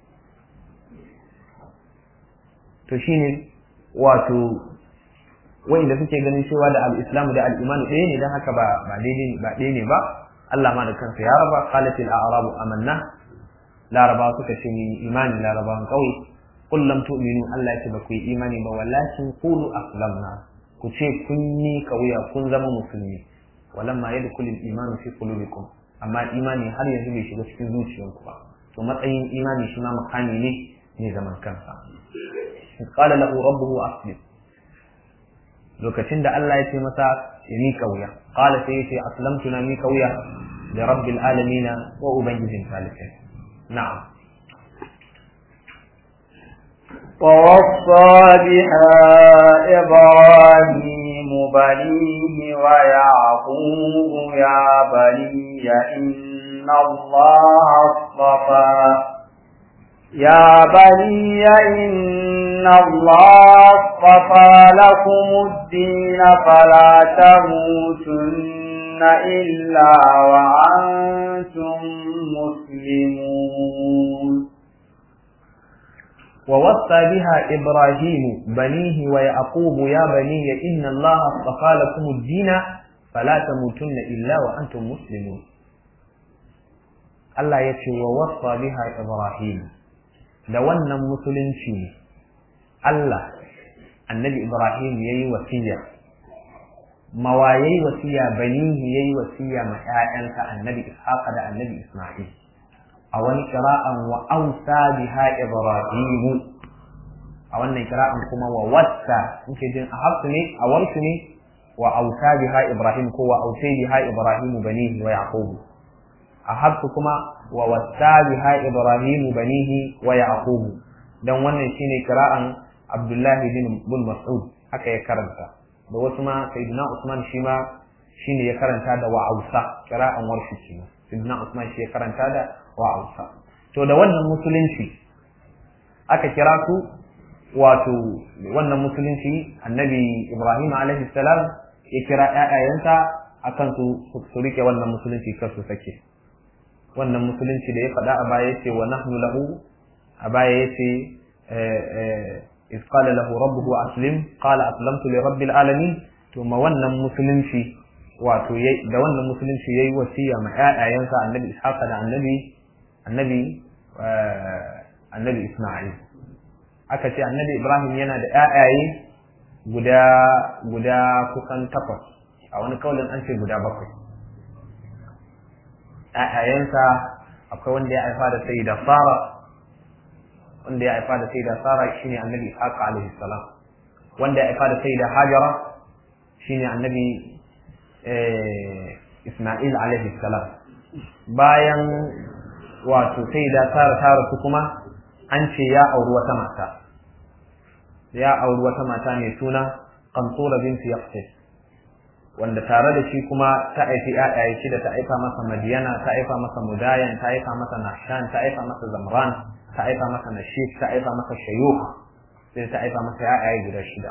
to shine wato wanda suke ganin cewa da al-islamu da al-iman ɗaya ne dan haka ba ba daidai ba ɗaya ne ba Allah ma da kansa ya raba qalat al-a'rabu amanna laraba suka ce ni imani larabawan kauye qul lam tu'minu Allah ya ce ba ku yi imani ba walakin qulu aslamna ku ce kun yi kauya kun zama musulmi walamma yadkhulu al-iman fi qulubikum amma imani har yanzu bai shiga cikin zuciyarku ba to matsayin imani shi ma makami ne ne zaman kansa qala lahu rabbuhu aslim lokacin da Allah ya ce masa ya mi kauya qala sai yace aslamtu na mi kauya li rabbil alamin wa ubangijin talibai na'am ووصى بها إبراهيم بنيه ويعقوب يا بني إن الله اصطفى يا بني إن الله اصطفى لكم الدين فلا تموتن إلا وأنتم مسلمون ووصى بها إبراهيم بنيه ويعقوب يا بني إن الله اصطفى لكم الدين فلا تموتن إلا وأنتم مسلمون الله يتي ووصى بها إبراهيم da wannan musulunci ne Allah annabi Ibrahim ya yi wasiya mawa ya yi wasiya banihi ya yi wasiya ma ‘ya'yansa annabi Ishaqa da annabi Ismail a wani kira'an wa ausa biha Ibrahimu a wannan kira'an kuma wa wasta muke jin a hafsu ne a warsu ne wa ausa biha Ibrahim ko wa ausai biha Ibrahimu banihi wa Yaqubu a hafsu kuma wa wasta biha ibrahimu banihi wa yaqubu dan wannan shine qira'an abdullahi bin bin mas'ud haka ya karanta da wasu ma sayyidina usman shi ma shine ya karanta da wa ausa qira'an warshi shi sayyidina usman shi ya karanta da wa ausa to da wannan musulunci aka kira su wato wannan musulunci annabi ibrahim alaihi salam ya kira ƴaƴayensa akan su su rike wannan musulunci kar su sake wannan musulunci da ya faɗa a baya yace wa nahnu lahu a baya yace iz qala lahu rabbuhu aslim qala aslamtu li rabbil alamin to ma wannan musulunci wato da wannan musulunci yayi wasiya ma ƴaƴayensa annabi ishaq da annabi annabi annabi isma'il aka ce annabi ibrahim yana da ƴaƴaye guda guda kusan takwas a wani kaulin an ce guda bakwai ƴaƴayensa akwai wanda ya haifa da sai da fara wanda ya haifa da sai da fara shine annabi ishaq alaihi salam wanda ya haifa da sai da hajara shine annabi isma'il alaihi salam bayan wato sai da tara tara su kuma an ce ya auri wata mata ya auri wata mata mai suna Qantura binti Yaqtis wanda tare da shi kuma ta aifi ƴaƴaye shi da ta aifa masa Madiyana ta aifa masa Mudayan ta aifa masa Nahshan ta aifa masa Zamran ta aifa masa Nashif ta aifa masa Shayukh sai ta aifa masa ƴaƴaye guda shida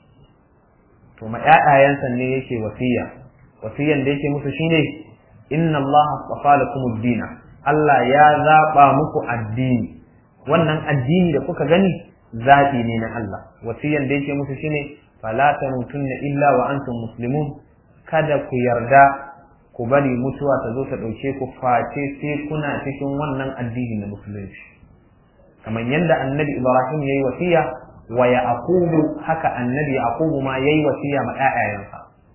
to ma ƴaƴayensa ne yake wasiya wasiyan da yake musu shine inna Allah astafa lakum ad-din Allah ya zaba muku addini wannan addini da kuka gani zaɓi ne na Allah wasiyan da yake musu shine fala tamutunna illa wa antum muslimun kada ku yarda ku bari mutuwa ta zo ta ɗauke ku face sai kuna cikin wannan addini na musulunci kamar yadda annabi ibrahim yayi wasiya wa yaqubu haka annabi yaqubu ma yayi wasiya ma ƴaƴayensa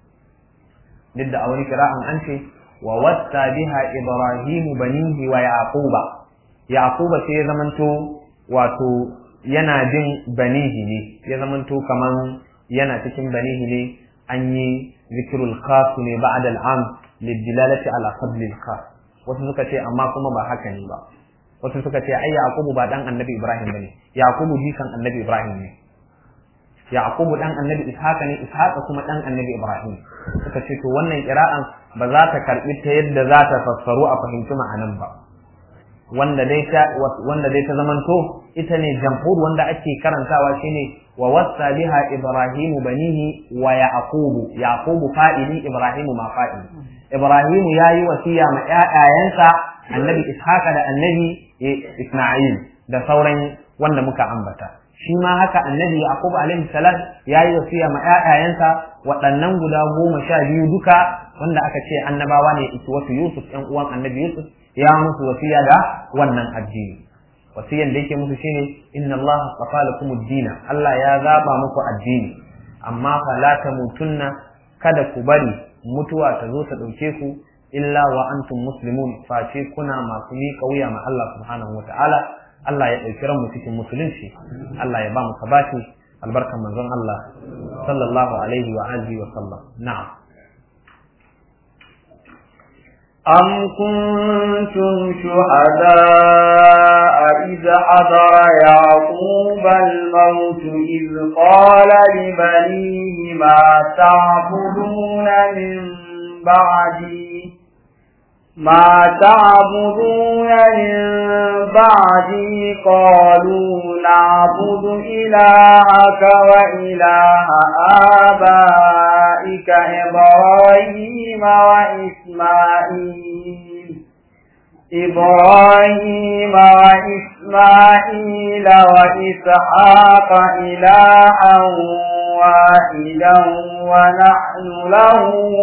duk da a wani kira'an an ce wa wasta biha ibrahimu banihi wa yaquba yaquba sai ya zamanto wato yana jin banihi ne ya zamanto kaman yana cikin banihi ne an yi zikirul khas ne ba'da al'am lidilalati ala fadlil khas wasu suka ce amma kuma ba haka ne ba wasu suka ce ai yaqubu ba dan annabi ibrahim bane yaqubu jikan annabi ibrahim ne yaqubu dan annabi ishaqa ne ishaqa kuma dan annabi ibrahim suka ce to wannan qira'an ba za ta karbi ta yadda za ta fassaru a fahimci ma'anan ba wanda dai ta wanda dai ta zamanto ita ne jamhur wanda ake karantawa shine wa wassa biha ibrahimu banihi wa yaqubu yaqubu fa'ili ibrahimu ma fa'ili ibrahimu yayi wasiya ma ƴaƴayensa annabi ishaqa da annabi isma'il da sauran wanda muka ambata shi ma haka annabi yaqub alaihi salam yayi wasiya ma ƴaƴayensa waɗannan guda goma sha biyu duka wanda aka ce annabawa ne wasu yusuf ƴan uwan annabi yusuf ya musu wasiya da wannan addini wasiyan da yake musu shine inna Allah astafa lakum ad-din Allah ya zaba muku addini amma fa la tamutunna kada ku bari mutuwa ta zo ta dauke ku illa wa antum muslimun face kuna masu miƙa wuya ma Allah subhanahu wataala Allah ya ɗauki ranmu cikin musulunci Allah ya ba mu sabati albarkan manzon Allah sallallahu alaihi wa alihi wa sallam na'am أم كنتم شهداء إذ حضر يعقوب الموت إذ قال لبنيه ما تعبدون من بعدي ما تعبدون من بعدي قالوا نعبد إلهك وإله آبائك إبراهيم وإسماعيل إبراهيم وإسماعيل وإسحاق إلها واحدا ونحن له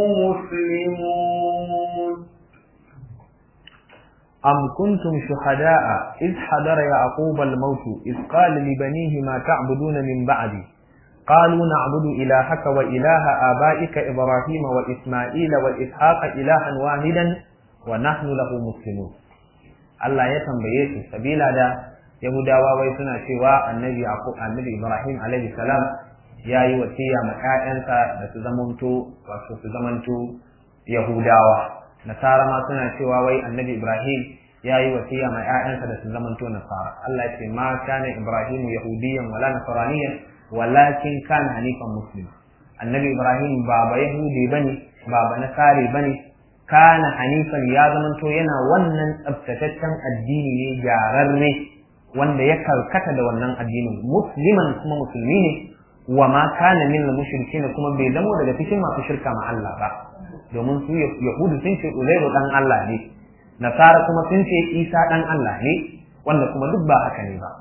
مسلمون أم كنتم شهداء إذ حضر يعقوب الموت إذ قال لبنيه ما تعبدون من بعدي قالوا نعبد إلهك وإله آبائك إبراهيم وإسماعيل وإسحاق إلها واحدا ونحن له مسلمون Allah ya tambaye su sabila da Yahudawa wai suna cewa annabi Yaqub annabi Ibrahim alaihi salam yayi wasiya ma ƴaƴansa da su zamanto wato su zamanto Yahudawa Nasara ma suna cewa wai annabi Ibrahim yayi wasiya ma ƴaƴansa da su zamanto Nasara Allah ya ce ma kana Ibrahim yahudiyan wala nasraniyan walakin kana hanifan muslim annabi Ibrahim ba ba yahudi bane ba ba nasari bane kana hanifan ya zamanto yana wannan tsabtataccen addini ne gyararre wanda ya karkata da wannan addinin musliman kuma musulmi ne wa ma kana min mushrikin kuma bai zamo daga cikin masu shirka ma Allah ba domin su yahudu sun ce uzairu dan Allah ne nasara kuma sun ce isa dan Allah ne wanda kuma duk ba haka ne ba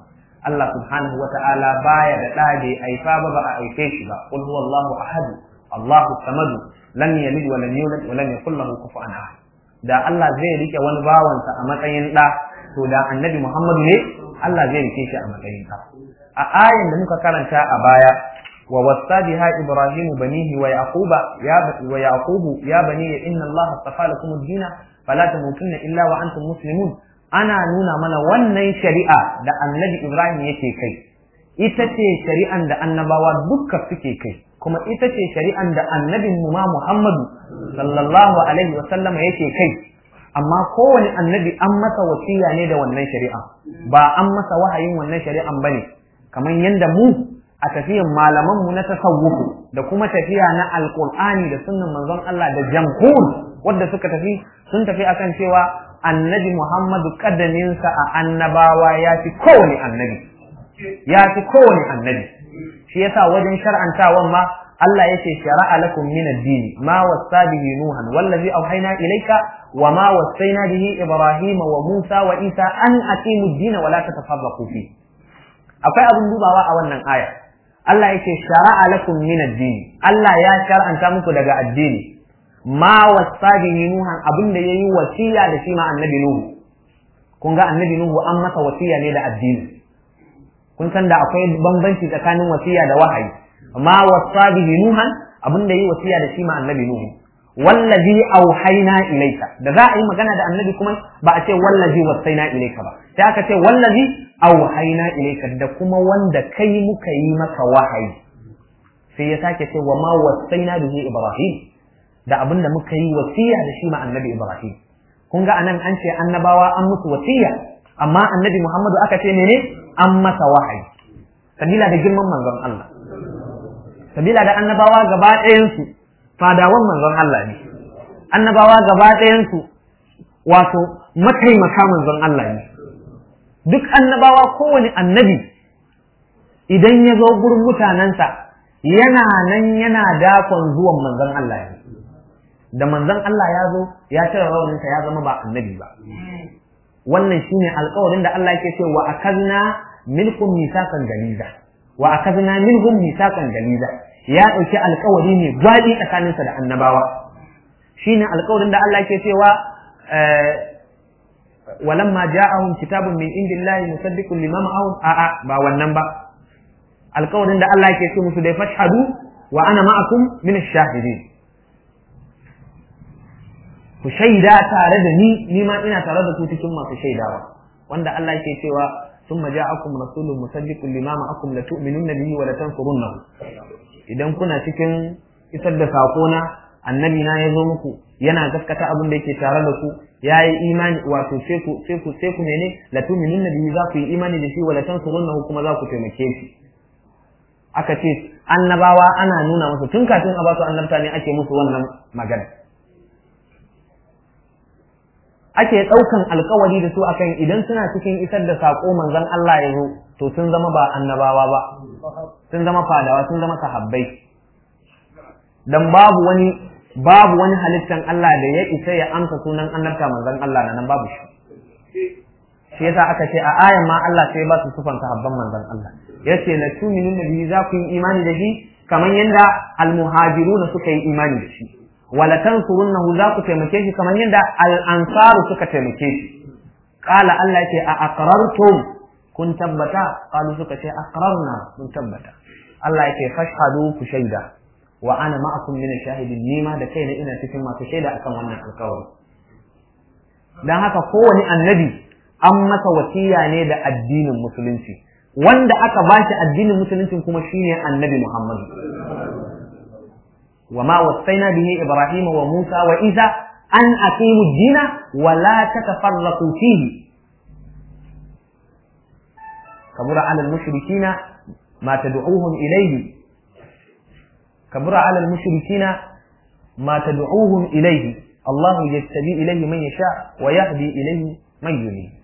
Allah subhanahu wa ta'ala baya da ɗa bai aifa ba ba a aife shi ba qul huwallahu ahad Allahu samad lam yalid wa lam yulad wa lam yakul lahu kufuwan ahad da Allah zai rike wani bawansa a matsayin ɗa to da annabi Muhammad ne Allah zai rike shi a matsayin ɗa a ayin da muka karanta a baya wa wasa biha ibrahim banihi wa yaquba ya wa yaqubu ya bani inna Allah astafa lakum ad-din fala tamutunna illa wa antum muslimun ana nuna mana wannan shari'a da annabi Ibrahim yake kai ita ce shari'an da annabawa dukka suke kai kuma ita ce shari'an da annabin mu ma Muhammadu sallallahu alaihi wa sallama yake kai amma kowane annabi an masa wasiya ne da wannan shari'a ba an masa wahayin wannan shari'an bane kamar yanda mu a tafiyan malaman mu na tasawufu da kuma tafiya na alqur'ani da sunnan manzon Allah da jamhur wanda suka tafi sun tafi akan cewa annabi Muhammadu kadaminsa a annabawa ya fi kowane annabi ya fi kowane annabi shi yasa wajen shar'antawan ma Allah yake shara'a lakum min ad-din ma wasa bihi nuhan wallazi awhayna ilayka wa ma wasaina bihi ibrahim wa musa wa isa an aqimu ad-din wa la tatafarraqu fi akwai abin dubawa a wannan aya Allah yake shara'a lakum min ad-din Allah ya shar'anta muku daga addini ma wasa bihi nuhan abin da yayi wasiya da shi ma annabi nuhu kun ga annabi nuhu an masa wasiya ne da addini kun san da akwai bambanci tsakanin wasiya da wahayi ma wasa bihi nuhan abin da yayi wasiya da shi ma annabi nuhu wallazi auhayna ilayka da za a yi magana da annabi kuma ba a ce wallazi wasaina ilayka ba sai aka ce wallazi auhayna ilayka da kuma wanda kai muka yi maka wahayi sai ya sake ce wa ma wasaina bihi ibrahim da abin da muka yi wasiya da shi ma annabi Ibrahim. Kun ga anan an ce annabawa an musu wasiya, amma annabi Muhammadu aka ce mene an masa wahayi. Sabila da girman manzon Allah. Sabila da annabawa gaba ɗayansu fadawan manzon Allah ne. Annabawa gaba ɗayansu wato mataimaka manzon Allah ne. Duk annabawa kowane annabi idan ya zo gurin mutanensa yana nan yana dakon zuwan manzon Allah ne. da manzon Allah ya zo ya cire rawaninsa ya zama ba annabi ba wannan shine alƙawarin da Allah yake cewa wa akazna minkum misaqan galiza wa akazna minhum misaqan galiza ya dauki alƙawari ne gwadi tsakaninsa da annabawa shine alƙawarin da Allah yake cewa walamma ja'ahum kitabun min indillahi musaddiqun lima ma'ahum a'a ba wannan ba alƙawarin da Allah yake ce musu dai fashhadu wa ana ma'akum min ash-shahidin ku shaida tare da ni ni ma ina tare da ku cikin masu shaidawa wanda Allah yake cewa thumma ja'akum rasulun musaddiqun lima ma'akum la tu'minunna bihi wa la tansurunnahu idan kuna cikin isar da sako na annabi na ya zo muku yana gaskata abin da yake tare da ku yayi imani wato sai ku sai ku sai ku mene la tu'minunna bihi za ku yi imani da shi wa la tansurunnahu kuma za ku taimake shi aka ce annabawa ana nuna musu tun kafin a ba su annabta ne ake musu wannan magana ake ɗaukan alkawari da su akan idan suna cikin isar da saƙo manzon Allah ya zo to sun zama ba annabawa ba sun zama fadawa sun zama sahabbai dan babu wani babu wani halittan Allah da ya isa ya amsa sunan annabta manzon Allah nan babu shi shi yasa aka ce a ayan ma Allah sai ba su sufan sahabban manzon Allah yace la tu'minun bihi za ku yi imani da shi kamar yadda almuhajiruna suka yi imani da shi wala tansurunnahu za ku taimake shi kamar yadda al-ansaru suka taimake shi qala Allah yake a aqrartum kun tabbata qalu suka ce aqrarna kun tabbata Allah yake fashhadu ku shaida wa ana ma'akum min ash-shahidin nima da kaina ina cikin masu shaida akan wannan alƙawari dan haka kowane annabi an masa wasiya ne da addinin musulunci wanda aka bashi addinin musulunci kuma shine annabi Muhammad وما وصينا به إبراهيم وموسى وإذا أن أقيموا الدين ولا تتفرقوا فيه كبر على المشركين ما تدعوهم إليه كبر على المشركين ما تدعوهم إليه الله يجتبي إليه من يشاء ويهدي إليه من ينيب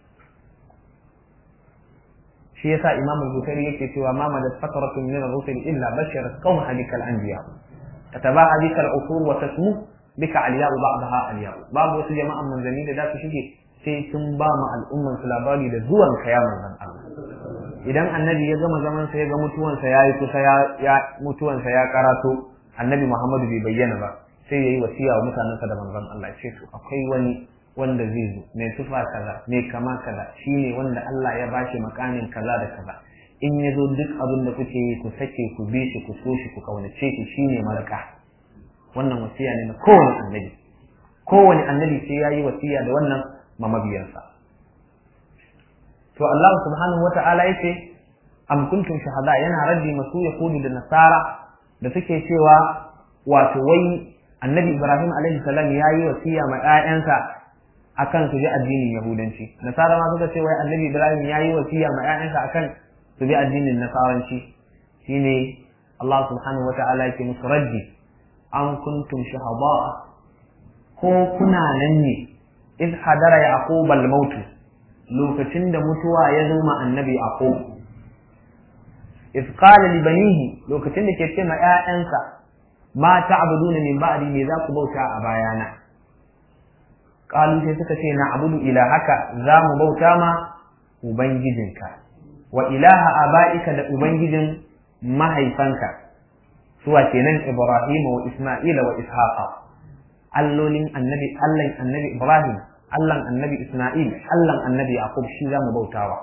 shi yasa Imam Bukhari yake cewa ma madat fatratun min ar-rusul illa basharat qawmaha bikal anbiya تتباهى بك العصور وتسمو بك علياء بعضها علياء باب wasu jama'an manzanni da za su shige sai sun ba mu al'umman su labari da zuwan ka ya manzan Allah idan annabi ya gama zaman sa ya ga mutuwansa yayi kusa ya, ya mutuwansa ya karato annabi Muhammadu bai bayyana ba sai yayi wasiya wa mutanensa da manzon Allah ya ce to akwai wani wanda zai zo mai tufa kaza mai kama kaza shine wanda Allah ya bashi makamin kaza da kaza in ya zo duk abin da kuke yi ku sake ku bi shi ku so shi ku kaunace shi shine malaka wannan wasiya ne na kowane annabi kowane annabi sai yayi wasiya da wannan ma mabiyansa to Allah subhanahu wata'ala yace am kuntum shahada yana raddi masu yahudu da nasara da suke cewa wato wai annabi Ibrahim alaihi salam yayi wasiya ma ƴaƴansa akan su bi addinin yahudanci nasara ma suka ce wai annabi Ibrahim yayi wasiya ma ƴaƴansa akan su bi addinin nasaranci shine Allah subhanahu wata'ala yake musu raddi an kuntum shahada ko kuna nan ne iz hadara yaqub al-maut lokacin da mutuwa ya zo ma annabi yaqub iz qala li banihi lokacin da ke ce ma ƴaƴansa ma ta'buduna min ba'di me za ku bauta a bayana qalu sai suka ce na abudu ilahaka za mu bauta ma ubangijinka wa ilaha aba'ika da ubangijin mahaifanka suwa kenan ibrahim wa isma'ila wa ishaqa allolin annabi allan annabi ibrahim allan annabi isma'il allan annabi yaqub shi za mu bautawa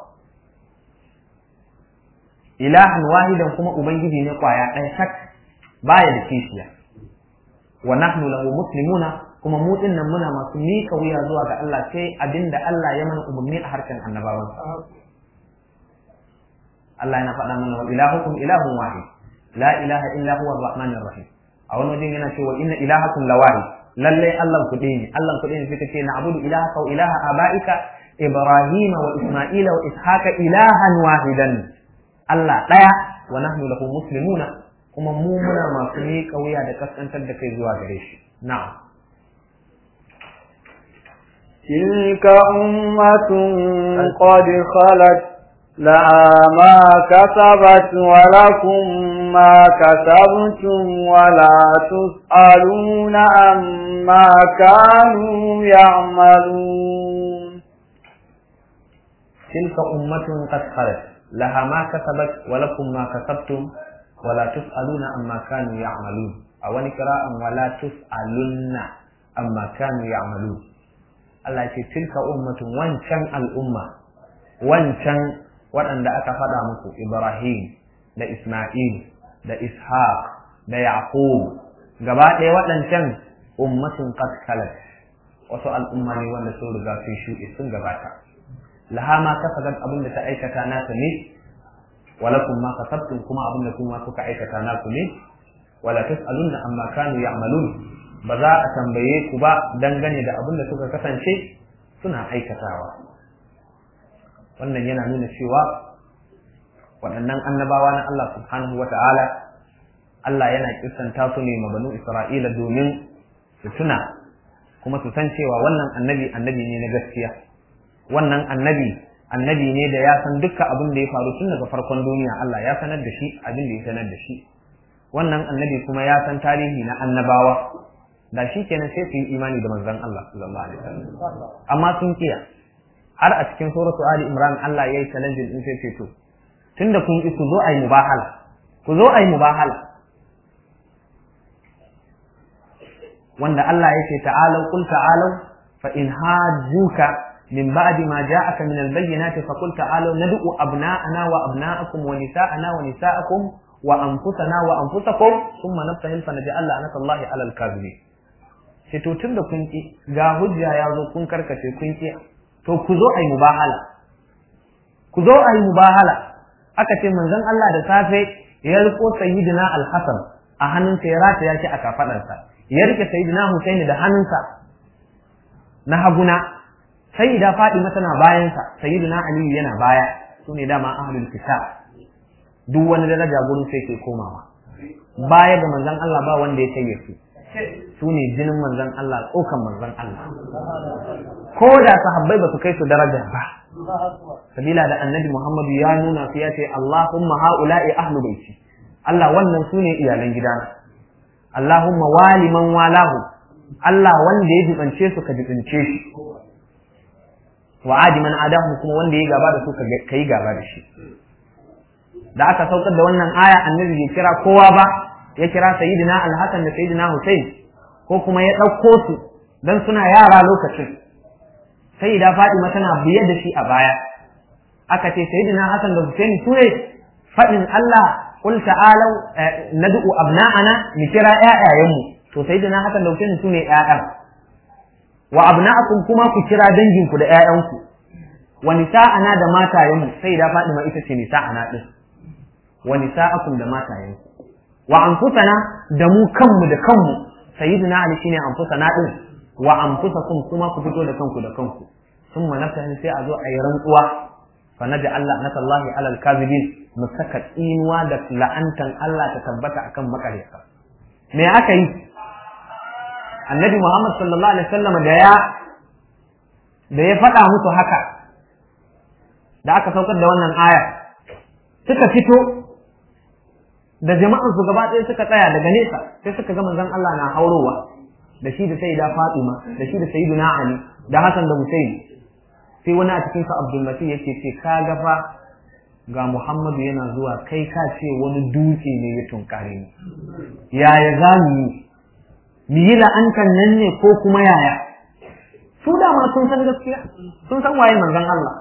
ilahan wahidan kuma ubangiji ne kwaya ɗaya sak baya da kishiya wa nahnu lahu muslimuna kuma mu nan muna masu mika wuya zuwa ga Allah sai abinda Allah ya mana umarni a harkan annabawan Allah yana faɗa mana wa ilahukum ilahun wahid la ilaha illa huwa ar-rahmanir rahim a wani wajen yana cewa inna ilahakum lawahid lalle Allah ku ne Allah ku ne suka ce na abudu ilahaka wa ilaha abaika ibrahima wa isma'ila wa ishaqa ilahan wahidan Allah ɗaya wa nahnu lahu muslimuna kuma mu muna masu miƙa wuya da kaskantar da kai zuwa gare shi na'am تلك أمة قد خلت لها ما كسبت ولكم ما كسبتم ولا تسألون عما كانوا يعملون تلك أمة قد خلت لها ما كسبت ولكم ما كسبتم ولا تسألون عما كانوا يعملون أو قراءة ولا تسألون عما كانوا يعملون Allah ce tilka ummatun wancan al'umma wancan waɗanda aka faɗa muku Ibrahim da Ismail da Ishaq da Yaqub gaba ɗaya waɗancan ummatun qad khalat wasu al'umma ne wanda sun riga sun shuɗe sun gabata laha ma kasabat abin da ta aikata nata ne walakum ma kasabtum kuma abin da kuma kuka aikata naku ne wala tus'alunna amma kanu ya'malun ba za a tambaye ku ba dangane da abin da suka kasance suna aikatawa wannan yana nuna cewa waɗannan annabawa na Allah subhanahu wa ta'ala Allah yana kisanta su ne mabanu Isra'ila domin su tuna kuma su san cewa wannan annabi annabi ne na gaskiya wannan annabi annabi ne da ya san dukkan abin da ya faru tun daga farkon duniya Allah ya sanar da shi abin da ya sanar da shi wannan annabi kuma ya san tarihi na annabawa da shi kenan sai su yi imani da manzon Allah sallallahu alaihi wasallam amma sun kiya har a cikin suratu ali imran Allah yayi challenge din sai ce to tunda kun ki ku zo ayi mubahala ku zo ayi mubahala wanda Allah yake ta'alu qul ta'alu fa in hajjuka min ba'di ma ja'aka min al-bayyinati fa qul ta'alu nad'u abna'ana wa abna'akum wa nisa'ana wa nisa'akum wa anfusana wa anfusakum thumma nabtahil fa naj'al la'natallahi 'ala al-kadhibin sai to tun da kun ki ga hujja ya zo kun karkace kun ki to ku zo ayi mubahala ku zo ayi mubahala aka ce manzon Allah da safe ya riko sayyidina al-Hasan a hannunsa ya rata ya shi a kafadarsa ya rike sayyidina Husaini da hannunsa na haguna sayyida Fatima tana bayansa sayyidina Ali yana baya sune dama ahlul kitab duk wani daraja gurin sai ke komawa baya ga manzon Allah ba wanda ya kai su su ne jinin manzon Allah tsokan manzon Allah ko da sahabbai ba su kai su daraja ba sabila da annabi Muhammadu ya nuna su ya ce Allahumma haula'i ahlu baiti Allah wannan su ne iyalan gidana Allahumma wali man walahu Allah wanda ya jibance su ka jibance shi wa adi man adahu kuma wanda ya gaba da su ka yi gaba da shi da aka saukar da wannan aya annabi bai kira kowa ba ya kira sayyidina al-hasan da sayyidina husain ko kuma ya ɗauko su dan suna yara lokacin sayyida fatima tana biye da shi a baya aka ce sayyidina hasan da husain su ne faɗin Allah qul ta'alu nad'u abna'ana mu kira ƴaƴayenmu to sayyidina hasan da husain su ne ƴaƴan wa abna'akum kuma ku kira danginku da ƴaƴanku wa nisa'ana da matayenmu sai da Fatima ita ce nisa'ana din wa nisa'akum da matayenku wa anfusana da mu kanmu da kanmu sayyidina Ali shine anfusana din wa anfusakum kuma ku fito da kanku da kanku thumma nafsan sai a zo a yi rantsuwa fa naja Allah nasallahi alal kadhibin mu saka tsinuwa da la'antan Allah ta tabbata akan makaryata me aka yi annabi Muhammad sallallahu alaihi wasallam da ya da ya faɗa musu haka da aka saukar da wannan aya suka fito da jama'an su gaba ɗaya suka tsaya daga nesa sai suka ga manzon Allah na haurowa da shi da sayyida Fatima da shi da sayyiduna Ali da Hassan da Hussein sai wani a cikin su Abdul Masih yake ce ka ga fa ga Muhammadu yana zuwa kai ka ce wani dutse ne ya tunkare ni yaya za mu yi mu yi la'antar nan ne ko kuma yaya su dama sun san gaskiya sun san waye manzon Allah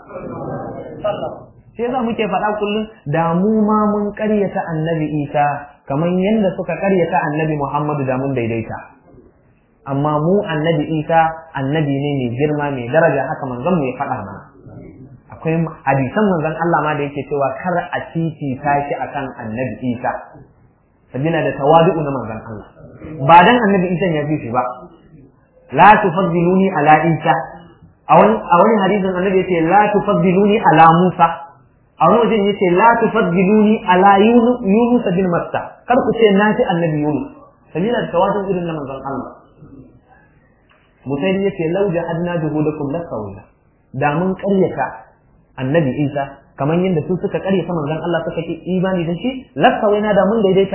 sai za muke faɗa kullum da mu ma mun ƙaryata annabi Isa kamar yadda suka ƙaryata annabi Muhammadu da mun daidaita amma mu annabi Isa annabi ne mai girma mai daraja haka manzon mu ya faɗa mana akwai hadisan manzon Allah ma da yake cewa kar a titi tashi akan annabi Isa sabila da tawadu na manzon Allah ba dan annabi Isa ya fi shi ba la tufaddiluni ala Isa a wani a wani hadisin annabi yace la tufaddiluni ala Musa a wani wajen yace la tufaddiluni ala Yunus bin Matta kar ku ce na fi annabi Yunus sabila da tawadu irin na manzon Allah Musayi yace lau jahadna juhudakum lasawla da mun karyata annabi Isa kamar yadda su suka karyata manzon Allah suka ki imani da shi lasawaina da mun daidaita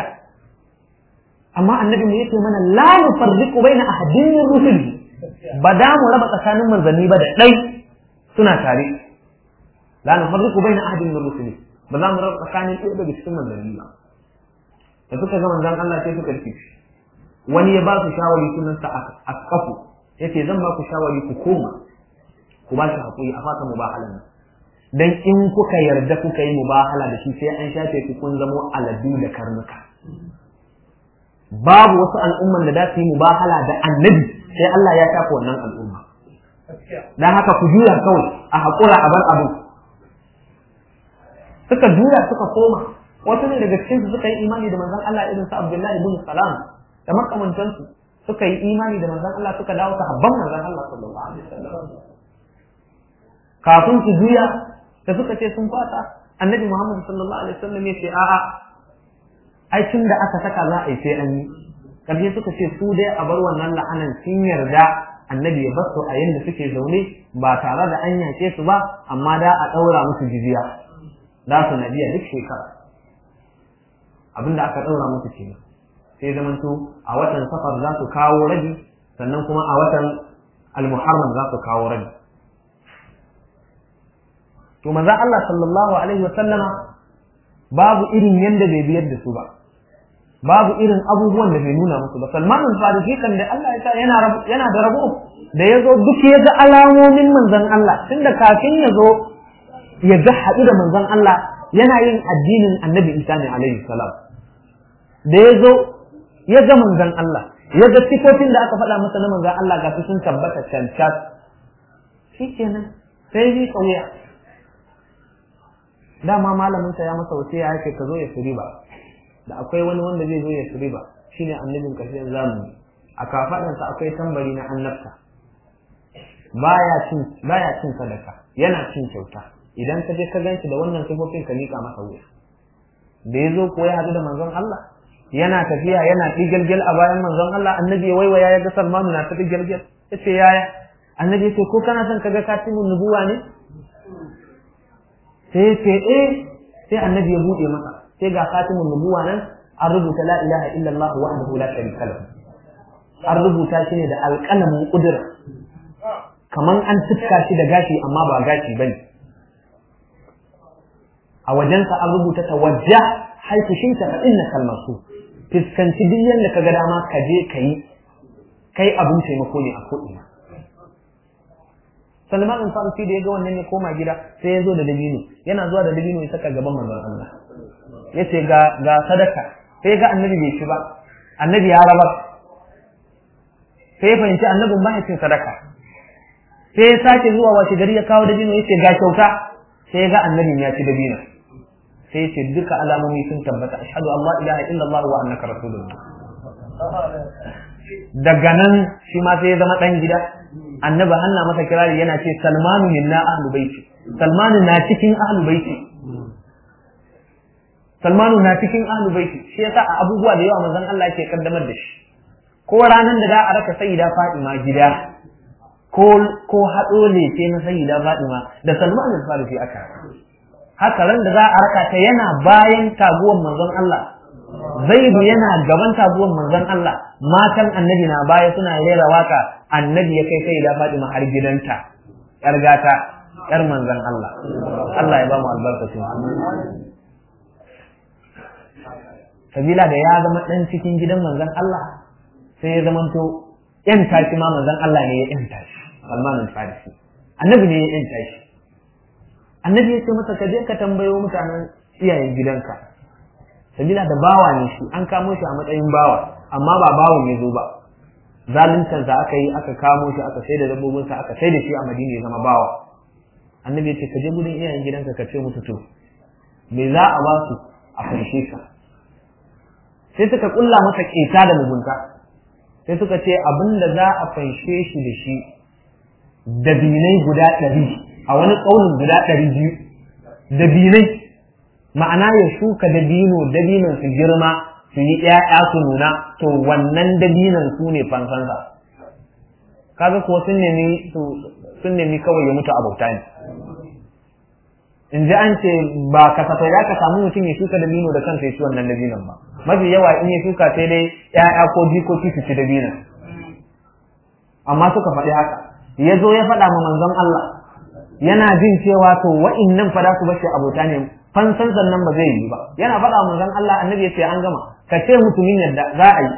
amma annabi mu yace mana la nufarriqu baina ahadin min rusuli ba da mu raba tsakanin manzanni ba da dai suna tare la nufarriqu baina ahadin min rusuli ba za mu raba tsakanin ɗaya daga cikin manzanni ba da suka ga manzon Allah sai suka ci wani ya ba su shawari sunan sa akafu yace zan ba ku shawari ku koma ku ba shi hakuri a fata mubahalan nan dan in kuka yarda kuka yi mubahala da shi sai an shafe ku kun zamo aladu da karnuka babu wasu al'umman da za su yi mubahala da annabi sai Allah ya shafa wannan al'umma dan haka ku juya kawai a haƙura a bar abu suka juya suka koma wasu ne daga cikin su suka yi imani da manzon Allah irin su Abdullahi ibn Salam da makamantansu suka yi imani da manzon Allah suka dawo sahabban manzon Allah sallallahu alaihi wasallam kafin su juya da suka ce sun fata annabi Muhammad sallallahu alaihi wasallam ya ce a'a ai tun da aka saka za a yi sai an yi karshe suka ce su dai a bar wannan la'anan sun yarda annabi ya bar su a yanda suke zaune ba tare da an yace su ba amma da a daura musu jizya da su na biya duk shekara abinda aka daura musu kenan sai zamanto a watan safar za su kawo rabi sannan kuma a watan al-muharram za su kawo rabi to manzo Allah sallallahu alaihi wa sallama babu irin yanda bai biyar da su ba babu irin abubuwan da bai nuna musu ba Salman al-Farisi kan da Allah ya sa yana yana da rabo da yazo duk ya ga alamomin manzon Allah tunda kafin ya zo ya ga haɗu da manzon Allah yana yin addinin Annabi Isa ne alaihi salam da ya zo ya ga manzon Allah ya ga sifofin da aka faɗa masa na manzon Allah ga sun tabbata cancat shikenan sai yi kauya dama malamin sa ya masa wasiya yake ka zo ya suri ba da akwai wani wanda zai zo ya suri ba shine annabin ƙarshen zamani a kafaɗansa akwai tambari na annabta baya cin baya cin sadaka yana cin kyauta idan ka je ka ganshi da wannan sifofin ka miƙa masa wuya da ya zo ko ya haɗu da manzon Allah yana tafiya yana ɗigalgel a bayan manzon Allah annabi ya waiwaya ya ga Salmanu na ta ɗigalgel ya ce yaya annabi ya ce ko kana son ka ga katimin nubuwa ne sai ce eh sai annabi ya buɗe masa sai ga katimin nubuwa nan an rubuta la ilaha illallah wahdahu la sharika lahu an rubuta shi ne da alƙalamin ƙudura kaman an tuska shi da gashi amma ba gashi bane a wajensa an rubuta tawajja haifu shinta fa inna kalmasu fiskanci duk yadda ka ga dama ka je ka yi kai abin taimako ne a ko'ina Salman bin Farisi da ya ga wannan ya koma gida sai ya zo da dabino yana zuwa da dabino ya saka gaban manzon Allah ya ce ga ga sadaka sai ga annabi bai ci ba annabi ya rabar sai ya fahimci annabin mahaifin sadaka sai ya sake zuwa washe gari ya kawo dabino ya ce ga kyauta sai ya ga annabin ya ci dabino sai ya ce duka alamomi sun tabbata ashhadu an la ilaha illallah wa annaka rasulullah daga nan shi ma sai ya zama dan gida annabi hanna masa kirari yana ce salmanu minna ahlu baiti salmanu na cikin ahlu baiti salmanu na cikin ahlu baiti shi yasa a abubuwa da yawa manzon Allah yake kaddamar da shi ko ranan da za a raka sayyida Fatima gida ko ko hado lefe na sayyida Fatima da Salman al-Farisi aka haka ran da za a raka ta yana bayan taguwar manzon Allah Zaidu yana gaban taguwar manzon Allah matan annabi na baya suna rera waka annabi ya kai sai da Fatima har gidanta yar gata yar manzon Allah Allah ya ba mu albarkacin sabila da ya zama dan cikin gidan manzon Allah sai ya zamanto yan tashi ma manzon Allah ne ya yan tashi Salman al-Farisi annabi ne ya yan tashi annabi ya ce masa ka je ka tambayo mutanen iyayen gidanka sabila da bawa ne shi an kamo shi a matsayin bawa amma ba bawon ya zo ba zaluntar sa aka yi aka kamo shi aka sai da dabbobin sa aka sai da shi a Madina ya zama bawa annabi ya ce ka je gudun iyayen gidanka ka ce musu to me za a ba su a fanshe ka sai suka kulla masa keta da mugunta sai suka ce abin da za a fanshe shi da shi dabinai guda ɗari a wani ƙaunin guda ɗari biyu dabinai ma'ana ya shuka dabino dabinon su girma su yi ƴaƴa su nuna to wannan dabinon su ne fansansa kaga kuwa sun nemi sun nemi kawai ya mutu a bauta ne in ji an ce ba kasafai za ka samu mutum ya shuka dabino da kansa ya ci wannan dabinon ba mafi yawa in ya shuka sai dai ƴaƴa ko jikoki su ci dabinon amma suka faɗi haka ya zo ya faɗa ma manzon Allah yana jin cewa to wa'innan fa za su bashi abota ne fansan sannan ba zai yi ba yana faɗa manzon Allah annabi ya ce an gama ka ce mutumin yadda za a yi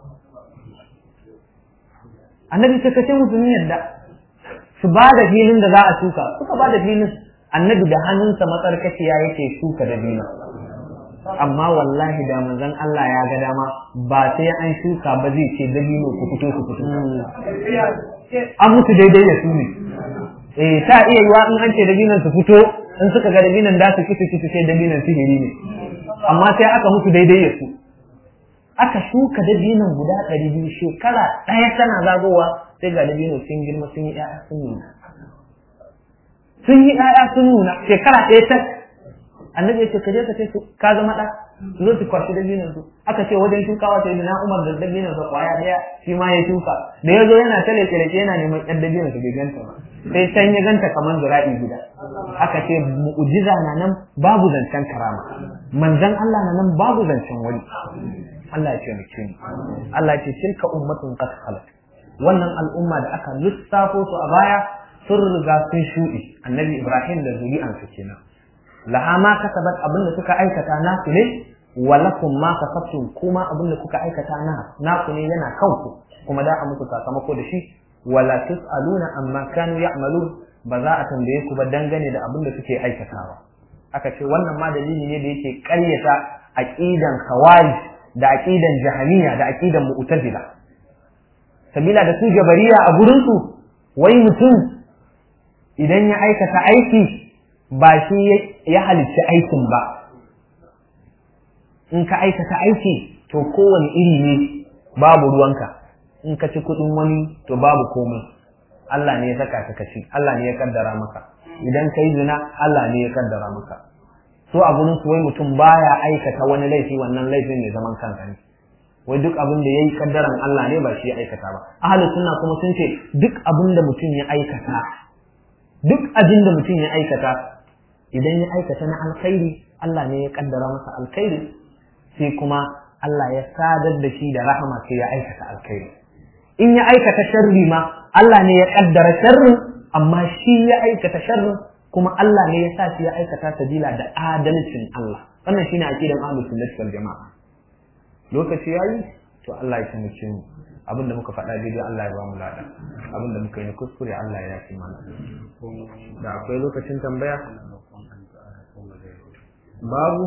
annabi ce ka ce mutumin yadda su ba da filin da za a shuka suka ba da filin annabi da hannunsa matsarkaciya yake shuka da bina amma wallahi da manzon Allah ya ga dama ba sai an shuka ba zai ce dabino ku fito ku fito an mutu daidai da su ne eh ta iya yiwa in an ce dabinan su fito in suka ga dabinan da su kitu kitu sai dabinan sihiri ne amma sai aka mutu daidai da su aka shuka dabinan guda ɗari biyu shekara ɗaya tana zagowa sai ga dabino sun girma sun yi ƴaƴa sun nuna sun yi ƴaƴa sun nuna shekara ɗaya ta annabi ya ce ka je ka ce ka zama ɗa su zo su kwashi dabinan su aka ce wajen shukawa sai na umar da dabinan sa kwaya ɗaya shi ma ya shuka da ya zo yana ta leke yana neman ƴan dabinan su bai ganta ba sai can ya ganta kamar zura'i guda aka ce mu'jiza na nan babu zancen karama manzon Allah na nan babu zancen wani Allah ya ce mu ni Allah ya ce tilka ummatun qad khalat wannan al'umma da aka lissafo su a baya sun riga sun shuɗe annabi Ibrahim da zuri'ansa kenan laha ma kasabat abinda suka aikata nasu ne walakum ma kasabtum kuma abinda kuka aikata na naku ne yana kanku kuma da a muku sakamako da shi wala tus'aluna amma kanu ya'malun ba za a tambaye ku ba dangane da abinda suke aikatawa aka ce wannan ma dalili ne da yake ƙaryata aqidan khawarij da aqidan jahaniya da aqidan mu'tazila sabila da su jabariya a gurin su wai mutum idan ya aikata aiki ba shi ya halicci aikin ba in ka aikata aiki to kowane iri ne babu ruwanka in ka ci kuɗin wani to babu komai Allah ne ya saka ka kaci Allah ne ya kaddara maka idan ka yi zina Allah ne ya kaddara maka so a gurin su wai mutum baya aikata wani laifi wannan laifin ne zaman kansa ne wai duk abin da yayi kaddaran Allah ne ba shi ya aikata ba ahlus sunna kuma sun ce duk abin da mutum ya aikata duk abin da mutum ya aikata idan ya aikata na alkhairi Allah ne ya kaddara masa alkhairi sai kuma Allah ya sadar da shi da rahama sai ya aikata alkhairi in ya aikata sharri ma Allah ne ya kaddara sharrin amma shi ya aikata sharrin kuma Allah ne ya sa shi ya aikata sabila da adalcin Allah wannan shine aqidan ahlus sunnah wal jamaa lokaci yayi to Allah ya taimake mu abinda muka faɗa daidai Allah ya ba mu lada abinda muka yi na kuskure Allah ya yafi mana da akwai lokacin tambaya babu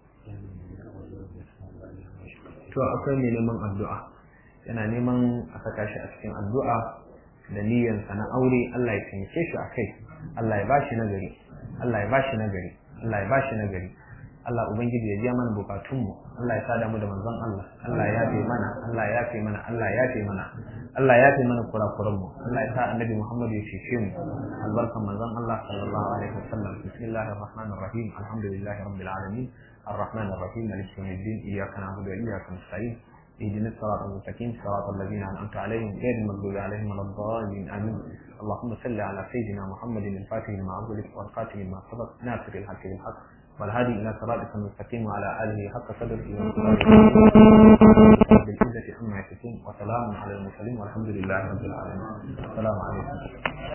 to akwai mai neman addu'a yana neman a saka shi a cikin addu'a da niyyansa na aure Allah ya taimake shi a kai Allah ya bashi nagari Allah ya bashi nagari Allah ya bashi nagari Allah ubangiji ya biya mana bukatunmu Allah ya sada mu da manzon Allah Allah ya yafe mana Allah ya yafe mana Allah ya yafe mana Allah ya yafe mana kurakuran mu Allah ya sa annabi Muhammad ya cece mu albarkan manzon Allah sallallahu alaihi wasallam bismillahir rahmanir rahim alhamdulillahi rabbil alamin الرحمن الرحيم مالك يوم الدين اياك نعبد واياك نستعين اهدنا الصراط المستقيم صراط الذين انعمت عليهم غير المغضوب عليهم ولا الضالين امين اللهم صل على سيدنا محمد الفاتح لما عبدك والخاتم لما سبق ناصر الحق بالحق والهادي الى صراطك المستقيم وعلى اله حق قدره بالعزة عما يصفون وسلام على المرسلين والحمد لله رب العالمين السلام عليكم